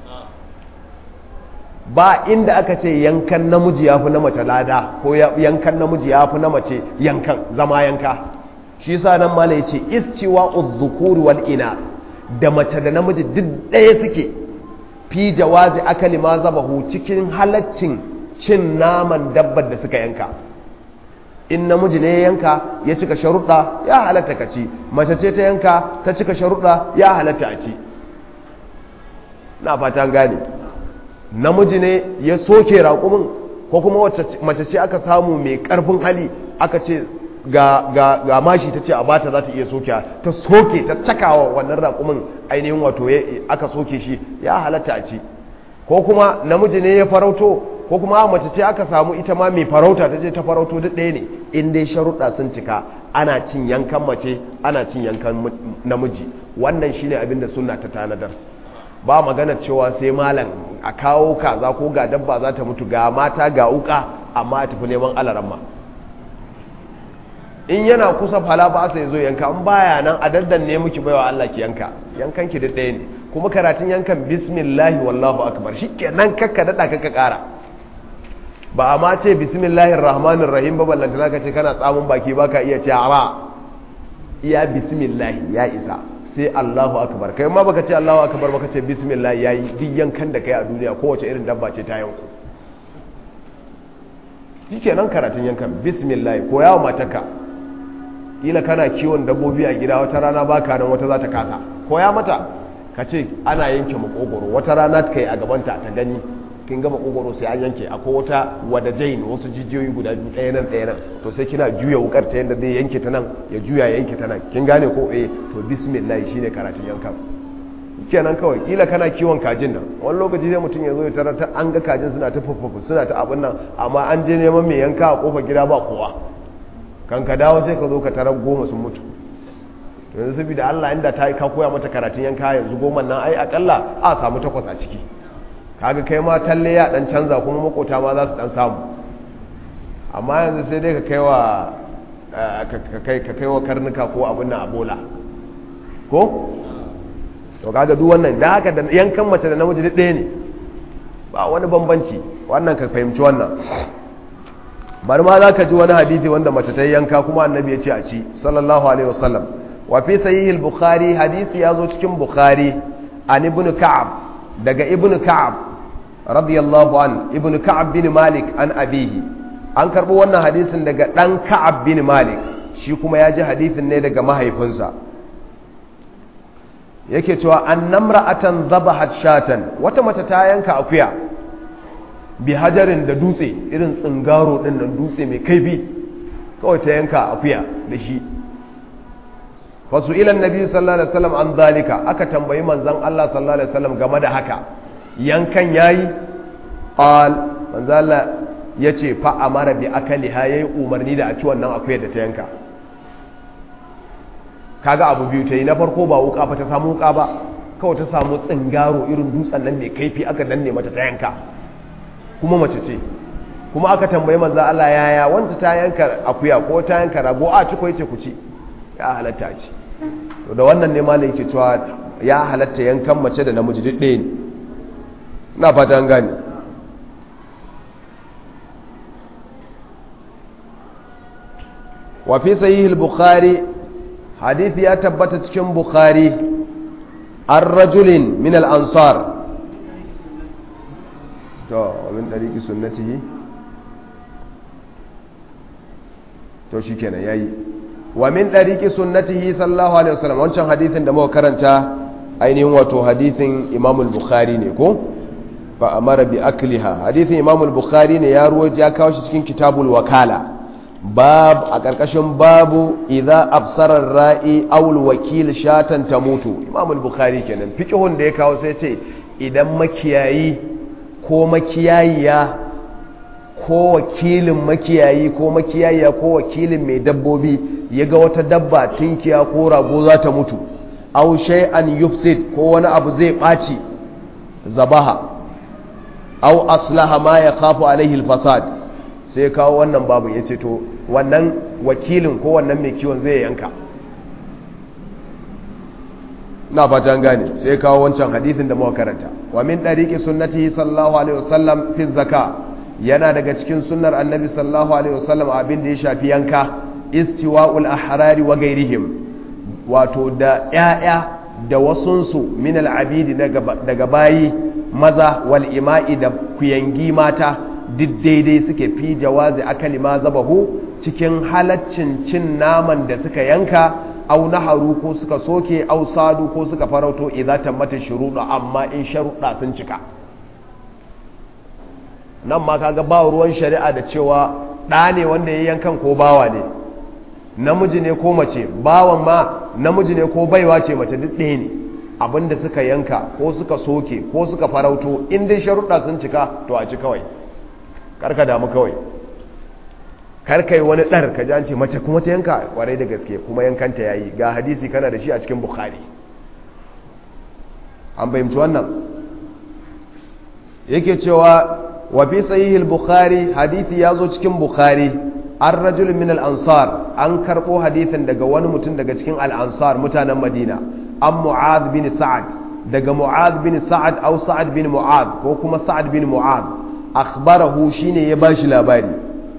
A: ba inda aka ce yankan namiji ya fi na mace lada ko yankan namiji ya fi na mace yankan zama yanka shi sa nan mala ya ce istiwa uzzukuri wal ina da mace da namiji duk ɗaya suke fi jawazi akali ma zabahu cikin halaccin cin naman dabbar da suka yanka in namiji ne ya yanka ya cika sharuɗa ya halatta ka ci mace ce ta yanka ta cika sharuɗa ya halatta a ci na fatan gane namiji ne ya soke raƙumin ko kuma mace ce aka samu mai ƙarfin hali aka ce ga, ga, ga mashi ta ce a bata za ta iya soke ta soke ta cakawa wannan raƙumin ainihin wato aka soke shi ya halatta a ci ko kuma namiji ne ya farauto ko kuma mace ce aka samu ita ma mai farauta ta ce ta farauto duk ɗaya ne in dai sharuɗa sun cika ana cin yankan mace ana cin yankan namiji wannan shine abin da sunna ta tanadar ba magana cewa sai malam a kawo kaza ko ga dabba za ta mutu ga mata ga wuka amma a tafi neman alaramma in yana kusa fala ba sai zo yanka in baya nan a daddan ne muki baiwa Allah ki yanka yankan ki da ɗaya ne kuma karatun yankan bismillahi wallahu akbar shikenan kakka dada kakka kara ba a ma ce bismillahir rahmanir rahim ba ballanta zaka ce kana tsamun baki baka iya ce ara iya bismillahi ya isa sai Allahu akbar kai ma baka ce Allahu akbar baka ce bismillah yayi duk yankan da kai a duniya kowace irin dabba ce ta yanku shikenan karatun yankan bismillah ko yawo mataka kila kana kiwon dabbobi a gida wata rana baka nan wata za ta kasa koya mata ka ce ana yanke makogoro wata rana ta kai a gabanta ta gani kin gama makogoro sai an yanke akwai wata wada jain wasu jijiyoyi guda biyu ɗaya nan ɗaya nan to sai kina juya wukar ta yadda zai yanke ta nan ya juya yanke ta nan kin gane ko eh to bismillah shine karatun yankan kenan kawai kila kana kiwon kajin nan wani lokaci sai mutum ya zo ya tarar ta an ga kajin suna ta fufufu suna ta abin nan amma an je neman mai yanka a kofar gida ba kowa kan ka dawo sai ka zo ka tarar goma sun mutu to yanzu saboda Allah inda ta ka koya mata karatun yanka yanzu goma nan ai akalla a samu takwas a ciki kaga kai ma talle ya dan canza kuma makota ma za su dan samu amma yanzu sai dai ka kai wa ka kai wa karnuka ko abin nan a bola ko to kaga duk wannan da haka da yankan mace da namiji duk ɗaya ne ba wani bambanci wannan ka fahimci wannan bari ma za ka ji wani hadisi wanda mace ta yanka kuma annabi ya ce a ci sallallahu alaihi wasallam wa fi sahih al-bukhari hadisi ya zo cikin bukhari an ibn ka'ab daga ibn ka'ab radiyallahu an ibn ka'ab bin malik an abihi an karbo wannan hadisin daga dan ka'ab bin malik shi kuma ya ji hadisin ne daga mahaifinsa yake cewa an namra'atan zabahat shatan wata mace ta yanka akuya bi hajarin da dutse irin tsingaro din nan dutse mai kaifi kawai ta yanka akuya da shi fasu ilan nabi sallallahu alaihi wasallam an zalika aka tambayi manzon Allah sallallahu alaihi wasallam game da haka yankan yayi qal manzon Allah yace fa amara bi akaliha yayi umarni da a ci wannan akuyar da ta yanka kaga abu biyu ta yi na farko ba wuka ba ta samu wuka ba kawai ta samu tsingaro irin dutsen nan mai kaifi aka danne mata ta yanka kuma mace ce kuma aka tambayi manzo Allah yaya wanda ta yanka akuya ko ta yanka rago a ci ko yace ku ci ya halatta ci to da wannan ne malai yake cewa ya halatta yankan mace da namiji duk ɗaya ne ina fata an gane wa fi sahih al-bukhari hadithi ya tabbata cikin bukhari an rajulin min al-ansar to min dariki sunnatihi to shikenan yayi wa min dariki sunnatihi sallallahu alaihi wasallam wancan hadithin da muka karanta ainihin wato hadithin Imam al-Bukhari ne ko fa amara bi akliha hadithin Imam al-Bukhari ne ya ruwa ya kawo shi cikin kitabul wakala bab a karkashin babu idza absara ra'i aw al-wakil shatan tamutu Imam al-Bukhari kenan fiqhun da ya kawo sai ce idan makiyayi ko makiyayiya ko wakilin makiyayi ko makiyayiya ko wakilin mai dabbobi ya ga wata dabba tinkiya ko rago za ta mutu aw shay'an yufsid ko wani abu zai ɓaci zabaha aw aslaha ma ya khafu alaihi al-fasad sai kawo wannan babu yace to wannan wakilin ko wannan mai kiwon zai yanka na fatan gane sai kawo wancan hadithin da muka karanta wa min dariqi sunnatihi sallallahu alaihi wasallam fi zaka yana daga cikin sunnar annabi sallallahu alaihi wasallam abin da ya shafi yanka istiwa'ul ahrari wa gairihim wato da ƴaƴa da wasunsu min al'abidi daga bayi maza wal ima'i da kuyangi mata duk daidai suke fi jawazi akali ma zabahu cikin halaccin cin naman da suka yanka au naharu ko suka soke au sadu ko suka farauto idza tammata shuruɗa amma in sharuɗa sun cika nan ma kaga ba ruwan shari'a da cewa ɗa ne wanda ya yankan ko bawa ne namiji ne ko mace bawan ma namiji ne ko baiwa ce mace duk ɗaya ne abinda suka yanka ko suka soke ko suka farauto in dai sharuɗa sun cika to a ci kawai karka damu kawai karkai wani ɗar ka ji ce mace kuma ta yanka kwarai da gaske kuma yankanta ya yi ga hadisi kana da shi a cikin bukhari an fahimci wannan yake cewa wa fi sahihil bukhari hadisi ya zo cikin bukhari an rajul min al-ansar an karɓo hadisin daga wani mutum daga cikin al-ansar mutanen madina an mu'ad bin sa'ad daga mu'ad bin sa'ad au sa'ad bin mu'ad ko kuma sa'ad bin mu'ad akhbarahu shine ya bashi labari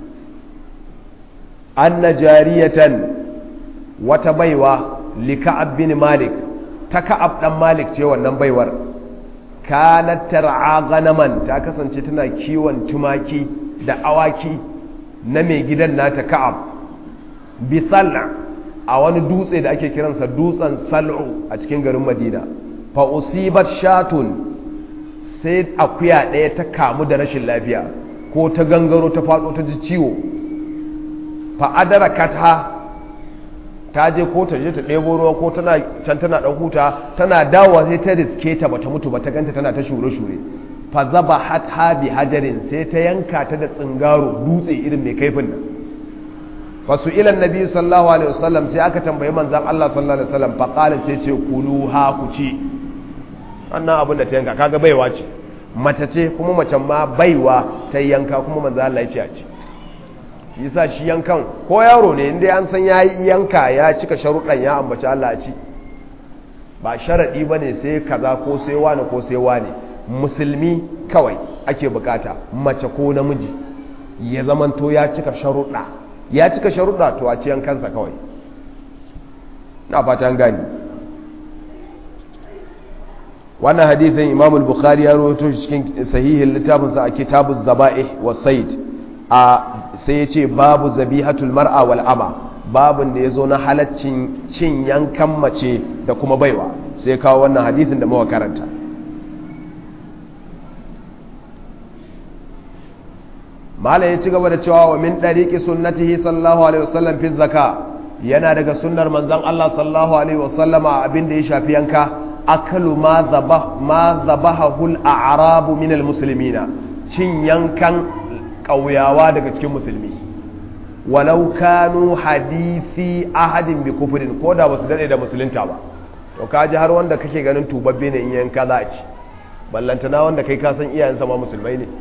A: anna jariyatan wata baiwa li ka'ab bin malik ta ka'ab dan malik ce wannan baiwar kanat tar'a ganaman ta kasance tana kiwon tumaki da awaki na mai gidan nata ka'ab bi sal'a a wani dutse da ake kiransa dutsen sal'u a cikin garin madina fa usibat shatun sai akuya ɗaya ta kamu da rashin lafiya ko ta gangaro ta faɗo ta ji ciwo fa'adara kata ta je ko ta je ta ɗebo ruwa ko tana can tana ɗan huta tana dawowa sai ta riske ta bata mutu ba ta ganta tana ta shure-shure fa zaba hatha bi hajarin sai ta yanka ta da tsingaro dutse irin mai kaifin nan fa su ila nabi sallallahu alaihi wasallam sai aka tambayi manzon Allah sallallahu alaihi wasallam fa qala sai ce kulu ha ku ci wannan abin da ta yanka kaga baiwa ce mace ce kuma macen ma baiwa ta yanka kuma manzon Allah ya ce a ci yasa shi yankan ko yaro ne inda an san yayi yanka ya cika sharuɗan ya ambaci Allah a ci ba sharaɗi ba ne sai kaza ko sai wani ko sai wani musulmi kawai ake bukata mace ko namiji ya zamanto ya cika sharuɗa ya cika sharuɗa to a ci yankansa kawai na fatan gani wannan hadithin imam bukhari ya rawaito shi cikin sahihin littafinsa a kitabuz zaba'ih wa said a sai ya ce babu zabihatul mar'a wal ama babin da ya zo na halaccin cin yankan mace da kuma baiwa sai kawo wannan hadithin da muka karanta malam ya ci gaba da cewa wa min dariqi sunnatihi sallallahu alaihi wasallam fi zaka yana daga sunnar manzon Allah sallallahu alaihi wasallam abin da ya shafi yanka akalu ma zabah ma zabahul a'rabu min almuslimina cin yankan ƙauyawa daga cikin musulmi walau kanu hadisi ahadin bi kufrin ko da basu dade da musulunta ba to kaji har wanda kake ganin tubabbe ne in yanka za a ci ballantana wanda kai ka san iyayensa ma musulmai ne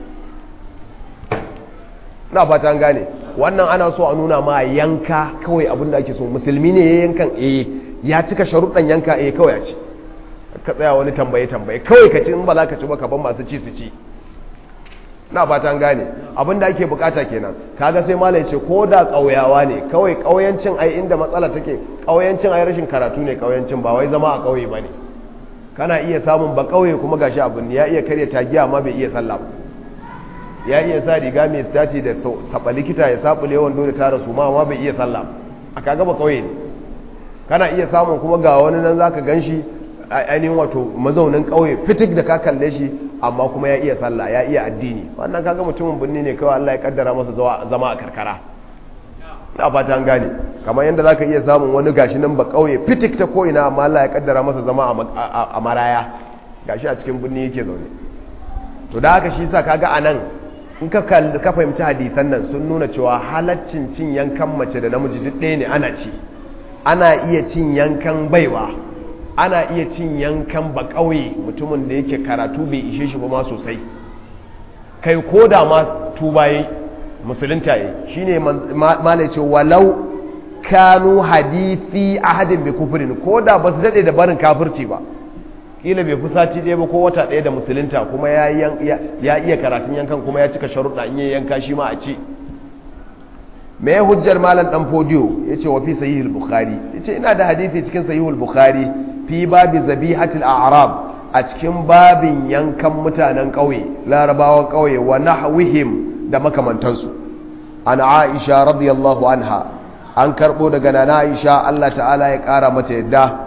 A: na fata an gane wannan ana so a nuna ma yanka kawai abin da ake so musulmi ne ya yankan eh ya cika sharuɗan yanka eh kawai ya ci ka tsaya wani tambaye tambaye kawai ka ci in ba za ka ci ba ka ban masu ci su ci na fatan gane abin da ake bukata kenan kaga sai malai ce ko da kauyawa ne kawai kauyancin ai inda matsala take kauyancin ai rashin karatu ne kauyancin ba wai zama a kauye bane kana iya samun ba kauye kuma gashi abin ya iya karya tagiya amma bai iya sallah ba ya iya sa riga mai staci da saba likita ya sabule wando da tara su ma bai iya sallah a kaga ba kauye ne kana iya samun kuma ga wani nan zaka ganshi ainihin wato mazaunin kauye fitik da ka kalle shi amma kuma ya iya sallah ya iya addini wannan kaga mutumin birni ne kawai Allah ya kaddara masa zama a karkara ina fata an gane kamar yadda zaka iya samun wani gashi nan ba kauye fitik ta ko ina amma Allah ya kaddara masa zama a maraya gashi a cikin birni yake zaune to da haka shi yasa kaga anan in ka ka fahimci hadisan nan sun nuna cewa halaccin cin yankan mace da namiji duk ɗaya ne ana ci ana iya cin yankan baiwa ana iya cin yankan ba ƙauye mutumin da yake karatu bai ishe shi ba ma sosai kai ko da ma tubaye musulunta yi shi ne malai ce walau kanu hadithi ahadin bai kufurin ko da ba su daɗe da barin kafirci ba ƙila bai fi sati ɗaya ba ko wata ɗaya da musulunta kuma ya iya karatun yankan kuma ya cika sharuɗa in yi yanka shi ma a ce me hujjar malam ɗan fodiyo ya ce wa fi sahihul bukhari ya ce ina da hadithi cikin sahihul bukhari fi babi zabihatil a'rab a cikin babin yankan mutanen ƙauye larabawan ƙauye wa nahwihim da makamantansu an aisha radiyallahu anha an karbo daga nana aisha Allah ta'ala ya ƙara mata yadda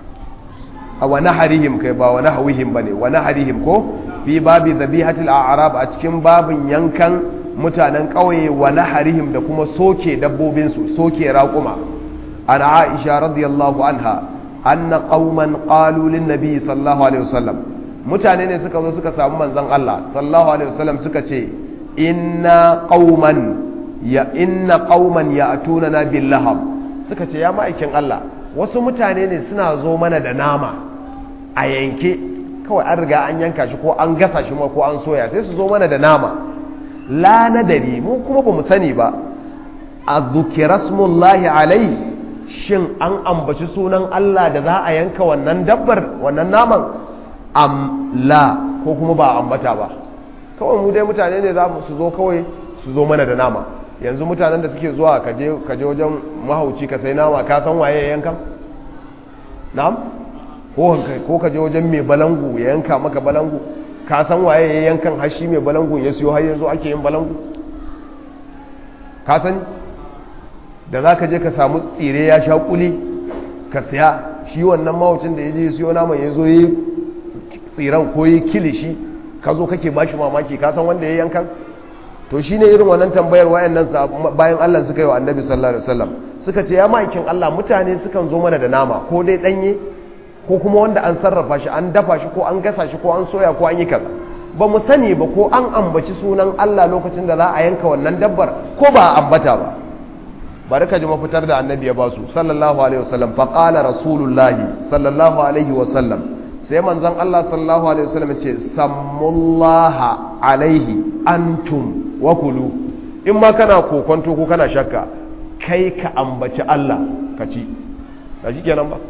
A: a wa naharihim kai ba wa nahwihim bane wa naharihim ko fi babi zabihatil a'rab a cikin babin yankan mutanen ƙauye wa naharihim da kuma soke dabbobinsu soke raƙuma an aisha radiyallahu anha anna qauman qalu lin nabi sallallahu alaihi wasallam mutane ne suka zo suka samu manzon Allah sallallahu alaihi wasallam suka ce inna qauman ya inna qauman ya'tunana bil lahab suka ce ya ma'aikin Allah wasu mutane ne suna zo mana da nama a yanke kawai an riga an yanka shi ko an gasa shi ma ko an soya sai su zo mana da nama la nadari mu kuma bamu sani ba azzukira smullahi alai shin an ambaci sunan Allah da za a yanka wannan dabbar wannan naman am la ko kuma ba ambata ba kawai mu dai mutane ne za su zo kawai su zo mana da nama yanzu mutanen da suke zuwa kaje kaje wajen mahauci ka sai nama ka san waye ya yanka na'am ko ko kaje wajen mai balangu ya yanka maka balangu ka san waye ya yankan hashi mai balangu ya siyo har yanzu ake yin balangu ka sani da za ka je ka samu tsire ya sha kuli ka siya shi wannan mawacin da ya je siyo naman ya zo yi tsiran ko yi kilishi ka zo kake ba shi mamaki ka san wanda ya yankan to shi ne irin wannan tambayar wayannan bayan Allah suka yi wa annabi sallallahu alaihi wasallam suka ce ya ma'aikin Allah mutane sukan zo mana da nama ko dai danye ko kuma wanda an sarrafa shi an dafa shi ko an gasa shi ko an soya ko an yi kaza ba mu sani ba ko an ambaci sunan Allah lokacin da za a yanka wannan dabbar ko ba a ambata ba bari ka ji mafitar da annabi ya basu sallallahu alaihi wasallam fa qala rasulullahi sallallahu alaihi wasallam sai manzon Allah sallallahu alaihi wasallam ce sammullaha alaihi antum wa kulu in ma kana kokonto ko kana shakka kai ka ambaci Allah ka ci ba shi kenan ba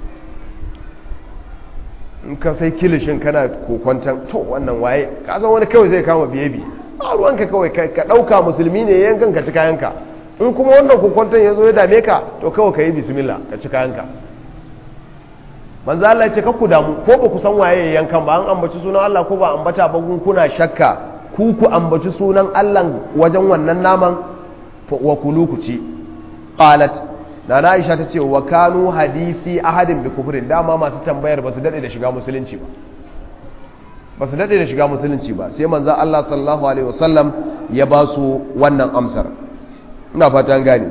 A: in ka sai kilishin kana kokonton to wannan waye ka san wani kawai zai kama biye bi ba ruwanka kawai ka dauka musulmi ne yankan ka ci kayanka in kuma wannan kokonton ya zo ya dame ka to kawai ka yi bismillah ka ci kayanka manzo Allah ya ce ku damu ko ba ku san waye yankan ba an ambaci sunan Allah ko ba ambata ba kun kuna shakka ku ku ambaci sunan Allah wajen wannan naman wa kulu ku ci qalat na Aisha ta ce wa kanu hadisi ahadin bi kufrin dama masu tambayar ba su dade da shiga musulunci ba ba su dade da shiga musulunci ba sai manzo Allah sallallahu alaihi wasallam ya ba su wannan amsar ina fatan gane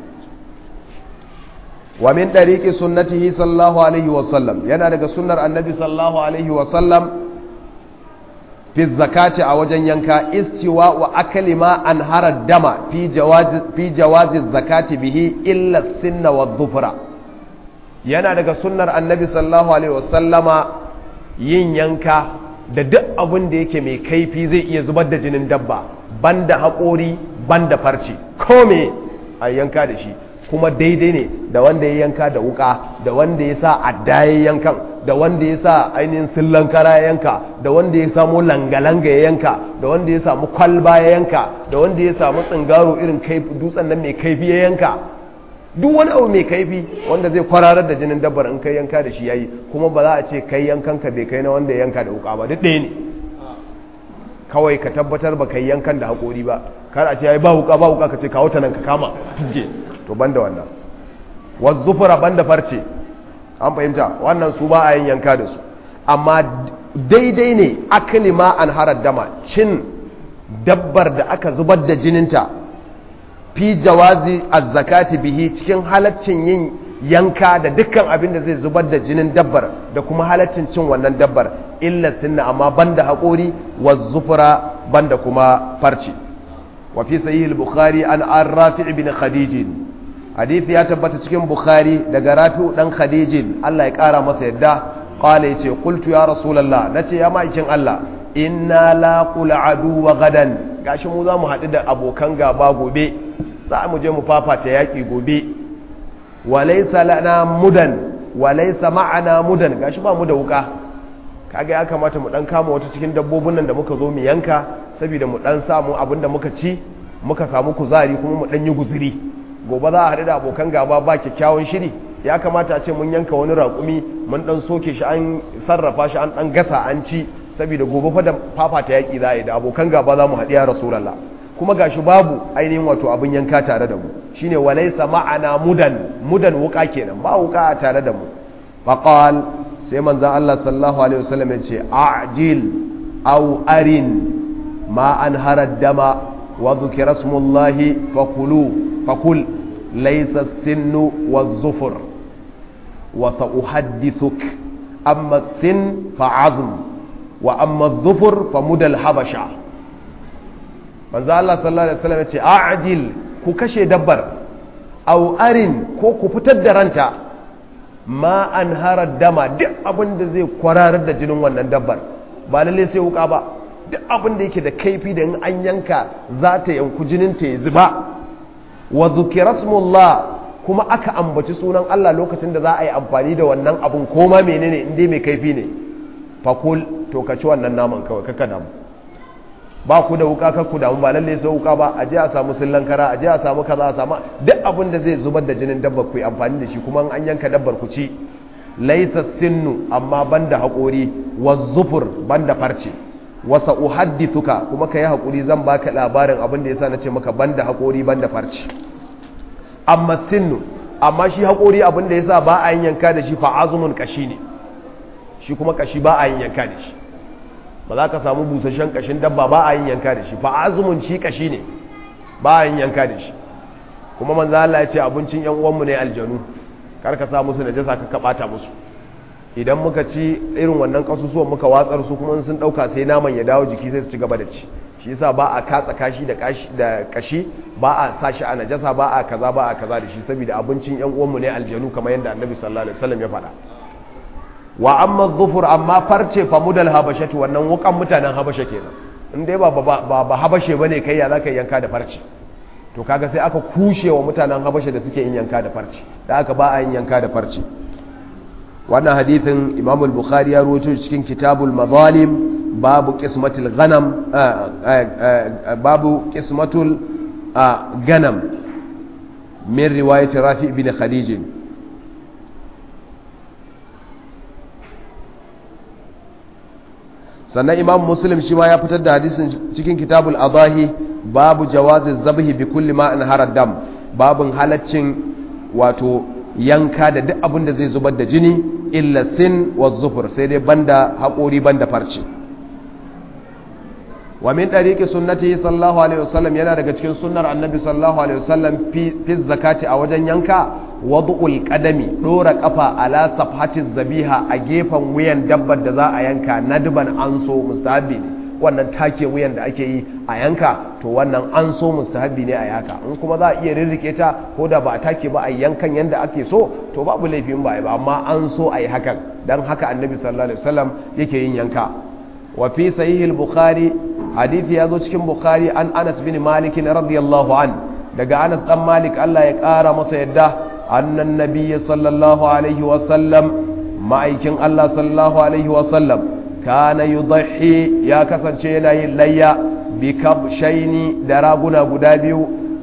A: wa min dariqi sunnatihi sallallahu alaihi wasallam yana daga sunnar annabi sallallahu alaihi wasallam fi zakati a wajen yanka istiwa wa akali ma an harar dama fi jawazi zakati bihi illa sinna wa dhufra yana daga sunnar annabi sallallahu alaihi wasallama yin yanka da duk abin da yake mai kaifi zai iya zubar da jinin dabba banda haƙori banda farce ko me a yanka da shi kuma daidai ne da wanda ya yanka da wuka da wanda ya sa adda ya yankan da wanda ya sa ainihin sillan kara ya yanka da wanda ya samu langa-langa ya yanka da wanda ya samu kwalba ya yanka da wanda ya samu tsingaro irin dutsen nan mai kaifi ya yanka duk wani abu mai kaifi wanda zai kwararar da jinin dabbar in kai yanka da shi yayi kuma ba za a ce kai yankan ka bai kai na wanda ya yanka da wuka ba duk ɗaya ne kawai ka tabbatar ba kai yankan da haƙori ba kar a ce yayi ba wuka ba wuka ka ce kawo ta nan ka kama tuge to banda wannan wazzufura banda farce an fahimta wannan su ba a yin yanka da su amma daidai ne akali ma an harar dama cin dabbar da aka zubar da jininta fi jawazi azzakati bihi cikin halaccin yin yanka da dukkan abin da zai zubar da jinin dabbar da kuma halaccin cin wannan dabbar illa sinna amma banda haƙori wa zufura banda kuma farci wa fi sahih al-bukhari an an rafi' bin khadij hadisi ya tabbata cikin bukhari daga rafi'u dan khadij Allah ya kara masa yadda qala yace qultu ya rasulullah nace ya ma'aikin Allah inna laqul adu wa gadan gashi mu za mu haɗu da abokan gaba gobe za mu je mu fafata yaƙi gobe walaisa lana mudan walaisa ma'ana mudan gashi ba mu da wuka kaga ya kamata mu dan kama wata cikin dabbobin nan da muka zo mu yanka saboda mu dan samu abin da muka ci muka samu kuzari kuma mu dan yi guzuri gobe za a haɗu da abokan gaba ba kyakkyawan shiri ya kamata a ce mun yanka wani raƙumi mun dan soke shi an sarrafa shi an dan gasa an ci saboda gobe fa da fafata yaƙi za a yi da abokan gaba za mu haɗu ya rasulallah kuma gashi babu ainihin wato abin yanka tare da mu shine walaysa ma'ana mudan mudan wuka kenan ba wuka tare da mu faqal sai manzon Allah sallallahu alaihi wasallam ya ce a'jil aw arin ma an harad dama wa dhukira smullahi fakulu fakul laysa sinnu waz-zufur wa sa'uhaddithuk amma sin fa'azm wa amma adh-dhufur famudal habasha manzo Allah sallallahu alaihi wasallam yace a'jil ku kashe dabbar aw arin ko ku fitar da ranta ma an harar dama duk abin da zai kwararar da jinin wannan dabbar ba lalle sai wuka ba duk abin da yake da kaifi da in an yanka za ta yanku jinin ta ya zuba wa dhukira kuma aka ambaci sunan Allah lokacin da za a yi amfani da wannan abun koma menene in dai mai kaifi ne fakul to ka ci wannan naman kawai kaka damu ba ku da wuka ku damu ba lalle sai wuka ba a je a samu sillan kara a je a samu kaza a samu duk abin da zai zubar da jinin dabbar ku yi amfani da shi kuma an yanka dabbar ku ci laisa sinnu amma banda haƙori wa zufur banda farce wasa uhaddithuka kuma ka yi haƙuri zan baka labarin abin da yasa na ce maka banda haƙori banda farce amma sinnu amma shi haƙori abin da yasa ba a yin yanka da shi fa azumun kashi ne shi kuma kashi ba a yin yanka da shi ba za ka samu busasshen kashin dabba ba a yin yanka da shi fa azumun shi kashi ne ba a yin yanka da shi kuma manzo Allah ya ce abincin yan uwanmu ne aljanu kar ka sa musu najasa ka kabata musu idan muka ci irin wannan kasusuwan muka watsar su kuma sun dauka sai naman ya dawo jiki sai su ci gaba da ci shi yasa ba a katsa kashi da kashi da kashi ba a sa shi a najasa ba a kaza ba a kaza da shi saboda abincin yan uwanmu ne aljanu kamar yadda annabi sallallahu alaihi wasallam ya faɗa wa amma zufur amma farce fa mudal habashatu wannan wukan mutanen habasha kenan in dai ba ba ba habashe bane kai ya zaka yanka da farce to kaga sai aka kushe wa mutanen habasha da suke yin yanka da farce da aka ba a yin yanka da farce wannan hadithin Imam al-Bukhari ya rawaito cikin Kitabul Mazalim babu qismatul ghanam babu qismatul ganam min riwayat Rafi ibn Khadij sannan imam muslim shi ma ya fitar da hadisin cikin kitabul adahi babu jawazi zabhi bi kulli ma an harar dam babun halaccin wato yanka da duk abin da zai zubar da jini illa sin wa zufur sai dai banda haƙori banda farce wa min ɗariƙi sunnati sallallahu alaihi wasallam yana daga cikin sunnar annabi sallallahu alaihi wasallam fi zakati a wajen yanka wadu'ul qadami dora kafa ala safhati zabiha a gefen wuyan dabbar da za a yanka nadban an so mustahabi ne wannan take wuyan da ake yi a yanka to wannan an so mustahabi ne a yaka in kuma za a iya rirrike ta ko da ba a take ba a yankan yanda ake so to babu laifin ba ba amma an so a yi hakan dan haka annabi sallallahu alaihi wasallam yake yin yanka wa fi sahih al-bukhari hadisi ya zo cikin bukhari an anas bin malik radiyallahu an daga anas dan malik Allah ya kara masa yadda annan nabiyyi sallallahu alaihi wasallam ma'aikin Allah sallallahu alaihi wasallam kana yudhi ya kasance yana yin layya bi kabshaini da raguna guda biyu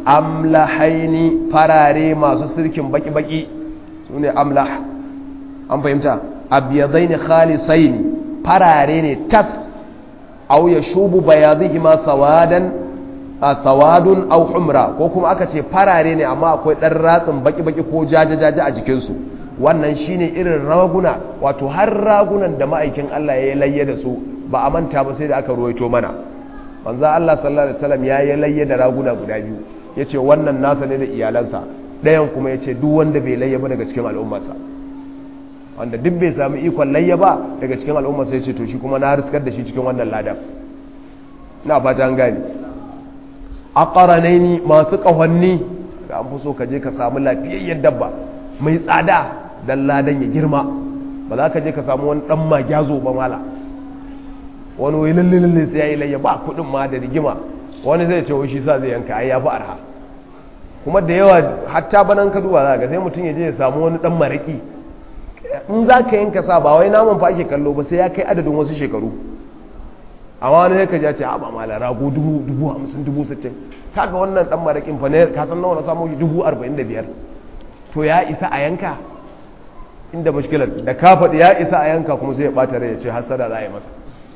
A: amlahaini farare masu sirkin baki-baki su ne amlah an fahimta abiyadaini khalisaini farare ne tas au ya shubu bayadihima sawadan a sawadun au humra ko kuma aka ce farare ne amma akwai ɗan ratsin baki-baki ko jajajaja a jikinsu wannan shine irin raguna wato har ragunan da ma'aikin Allah ya yi layye da su ba a manta ba sai da aka ruwaito mana manzo Allah sallallahu alaihi wasallam ya yi layye da raguna guda biyu yace wannan nasa ne da iyalansa ɗayan kuma yace duk wanda bai layye ba daga cikin al'ummarsa wanda duk bai samu ikon layye ba daga cikin al'ummarsa yace to shi kuma na riskar da shi cikin wannan ladan na fata an gane aqranaini masu kahonni ga an fi so ka je ka samu lafiyayyen dabba mai tsada dan ladan ya girma ba za ka je ka samu wani dan magyazo ba mala wani wai lalle lalle sai ya yi layya ba kudin ma da rigima wani zai ce shi sa zai yanka ai ya fi arha kuma da yawa hatta banan ka duba za ka sai mutum ya je ya samu wani dan maraki in za ka yanka sa ba wai naman fa ake kallo ba sai ya kai adadin wasu shekaru amma wani ya kaji ya ce haɓa mala rago dubu dubu hamsin dubu sittin kaga wannan dan marakin fa ne ka san nawa na samu dubu arba'in da biyar to ya isa a yanka inda mashkilar da ka faɗi ya isa a yanka kuma sai ya ɓata rai ya ce hasada za a yi masa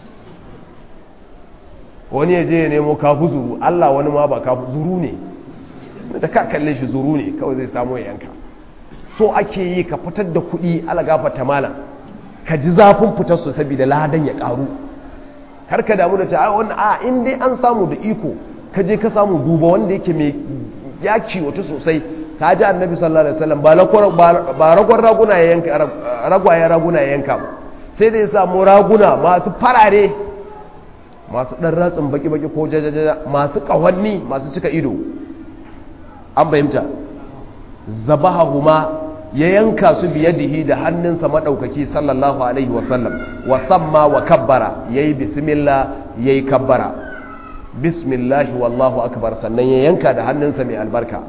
A: wani ya je ya nemo kafu zuru Allah wani ma ba kafu zuru ne da ka kalle shi zuru ne kawai zai samu ya yanka so ake yi ka fitar da kuɗi ala gafata malam ka ji zafin fitar su saboda ladan ya ƙaru har ka damu da ce a wani a in dai an samu da iko ka je ka samu duba wanda yake mai ya wata sosai ta ji annabi sallallahu alaihi wasallam ba ragon raguna ya yanka ragwaye raguna ya yanka ba sai da ya samu raguna masu farare masu ɗan ratsin baki-baki ko jajajaja masu ƙahonni masu cika ido an fahimta zabaha huma ya yanka su biyadihi da hannunsa maɗaukaki sallallahu alaihi wasallam wasamma wa kabbara ya yi bismillah ya yi kabbara bismillahi wallahu akbar sannan ya yanka da hannunsa mai albarka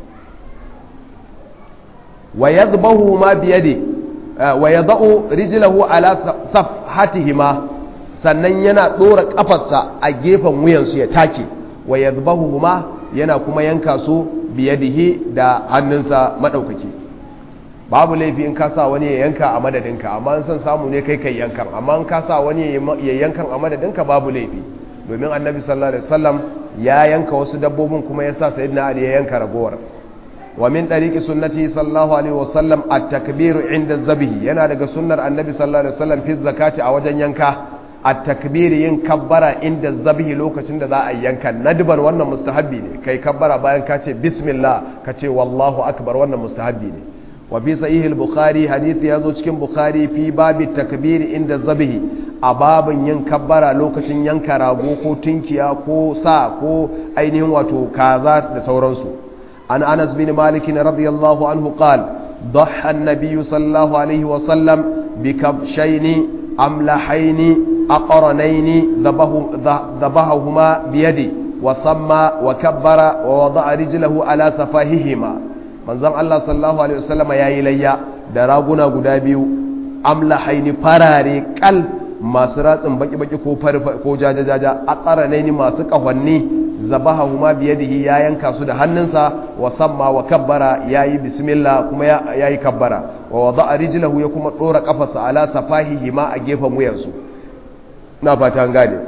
A: wa ya zubahu ma biyadi wa ya za'u rijilahu ala safhatihima sannan yana ɗora ƙafarsa a gefen wuyansu ya take wa ya huma yana kuma yanka su biyadihi da hannunsa maɗaukaki babu laifi in ka sa wani ya yanka a madadinka amma in san samu ne kai kai yankan amma in ka sa wani ya yankan a madadinka babu laifi domin annabi sallallahu alaihi wasallam ya yanka wasu dabbobin kuma ya sa sayyidina ali ya yanka ragowar wa min tariqi sunnati sallallahu alaihi wasallam at-takbiru inda zabihi yana daga sunnar annabi sallallahu alaihi wasallam fi zakati a wajen yanka a takbiri yin kabbara inda zabihi lokacin da za a yanka nadban wannan mustahabbi ne kai kabbara bayan ka ce bismillah ka ce wallahu akbar wannan mustahabbi ne wa bi sahih al-bukhari hadisi yazo cikin bukhari fi babi takbiri inda zabihi a babin yin kabbara lokacin yanka rago ko tinkiya ko sa ko ainihin wato kaza da sauransu an anas bin malik radiyallahu anhu qala ضحى النبي صلى الله عليه وسلم بكبشين أملحين أقرنين ذبحهما بيدي وصمى وكبر ووضع رجله على سفاههما manzon Allah sallallahu alaihi wasallam yayi layya da raguna guda biyu amlahaini farare kal masu ratsin baki baki ko ko jajajaja aqranaini masu kahwanni zabahahuma biyadihi ya yanka su da hannunsa wa samma wa kabbara yayi bismillah kuma yayi kabbara wa wada'a rijlahu ya kuma dora kafarsa ala safahihi ma a gefen wuyansu na fata an gane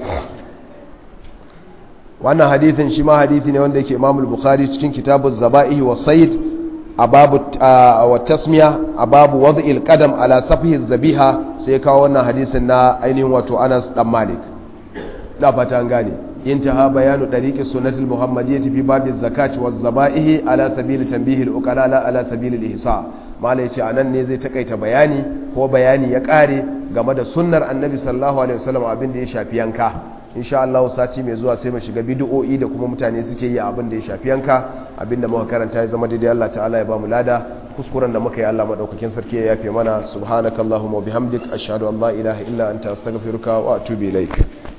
A: wannan hadithin shi ma hadithi ne wanda yake Imam al-Bukhari cikin kitabuz zaba'ihi wa sayd a babu wa tasmiya a babu wad'il qadam ala safihi zabiha sai kawo wannan hadisin na ainihin wato Anas dan Malik na fata an gane انتهى بيان طريق السنة المحمدية في باب الزكاة والذبائح على سبيل تنبيه الأقلاء لا على سبيل الإحصاء ما ليش anan ne zai takaita bayani ko bayani ya kare game da sunnar annabi sallallahu alaihi wasallam abin da ya shafi yanka insha Allah sati mai zuwa sai mu shiga bid'o'i da kuma mutane suke yi abin da ya shafi yanka abin da muka karanta ya zama daidai Allah ta'ala ya ba mu lada kuskuren da muka yi Allah madaukakin sarki ya yafe mana subhanakallahumma wa bihamdik ashhadu an la ilaha illa anta astaghfiruka wa atubu ilaik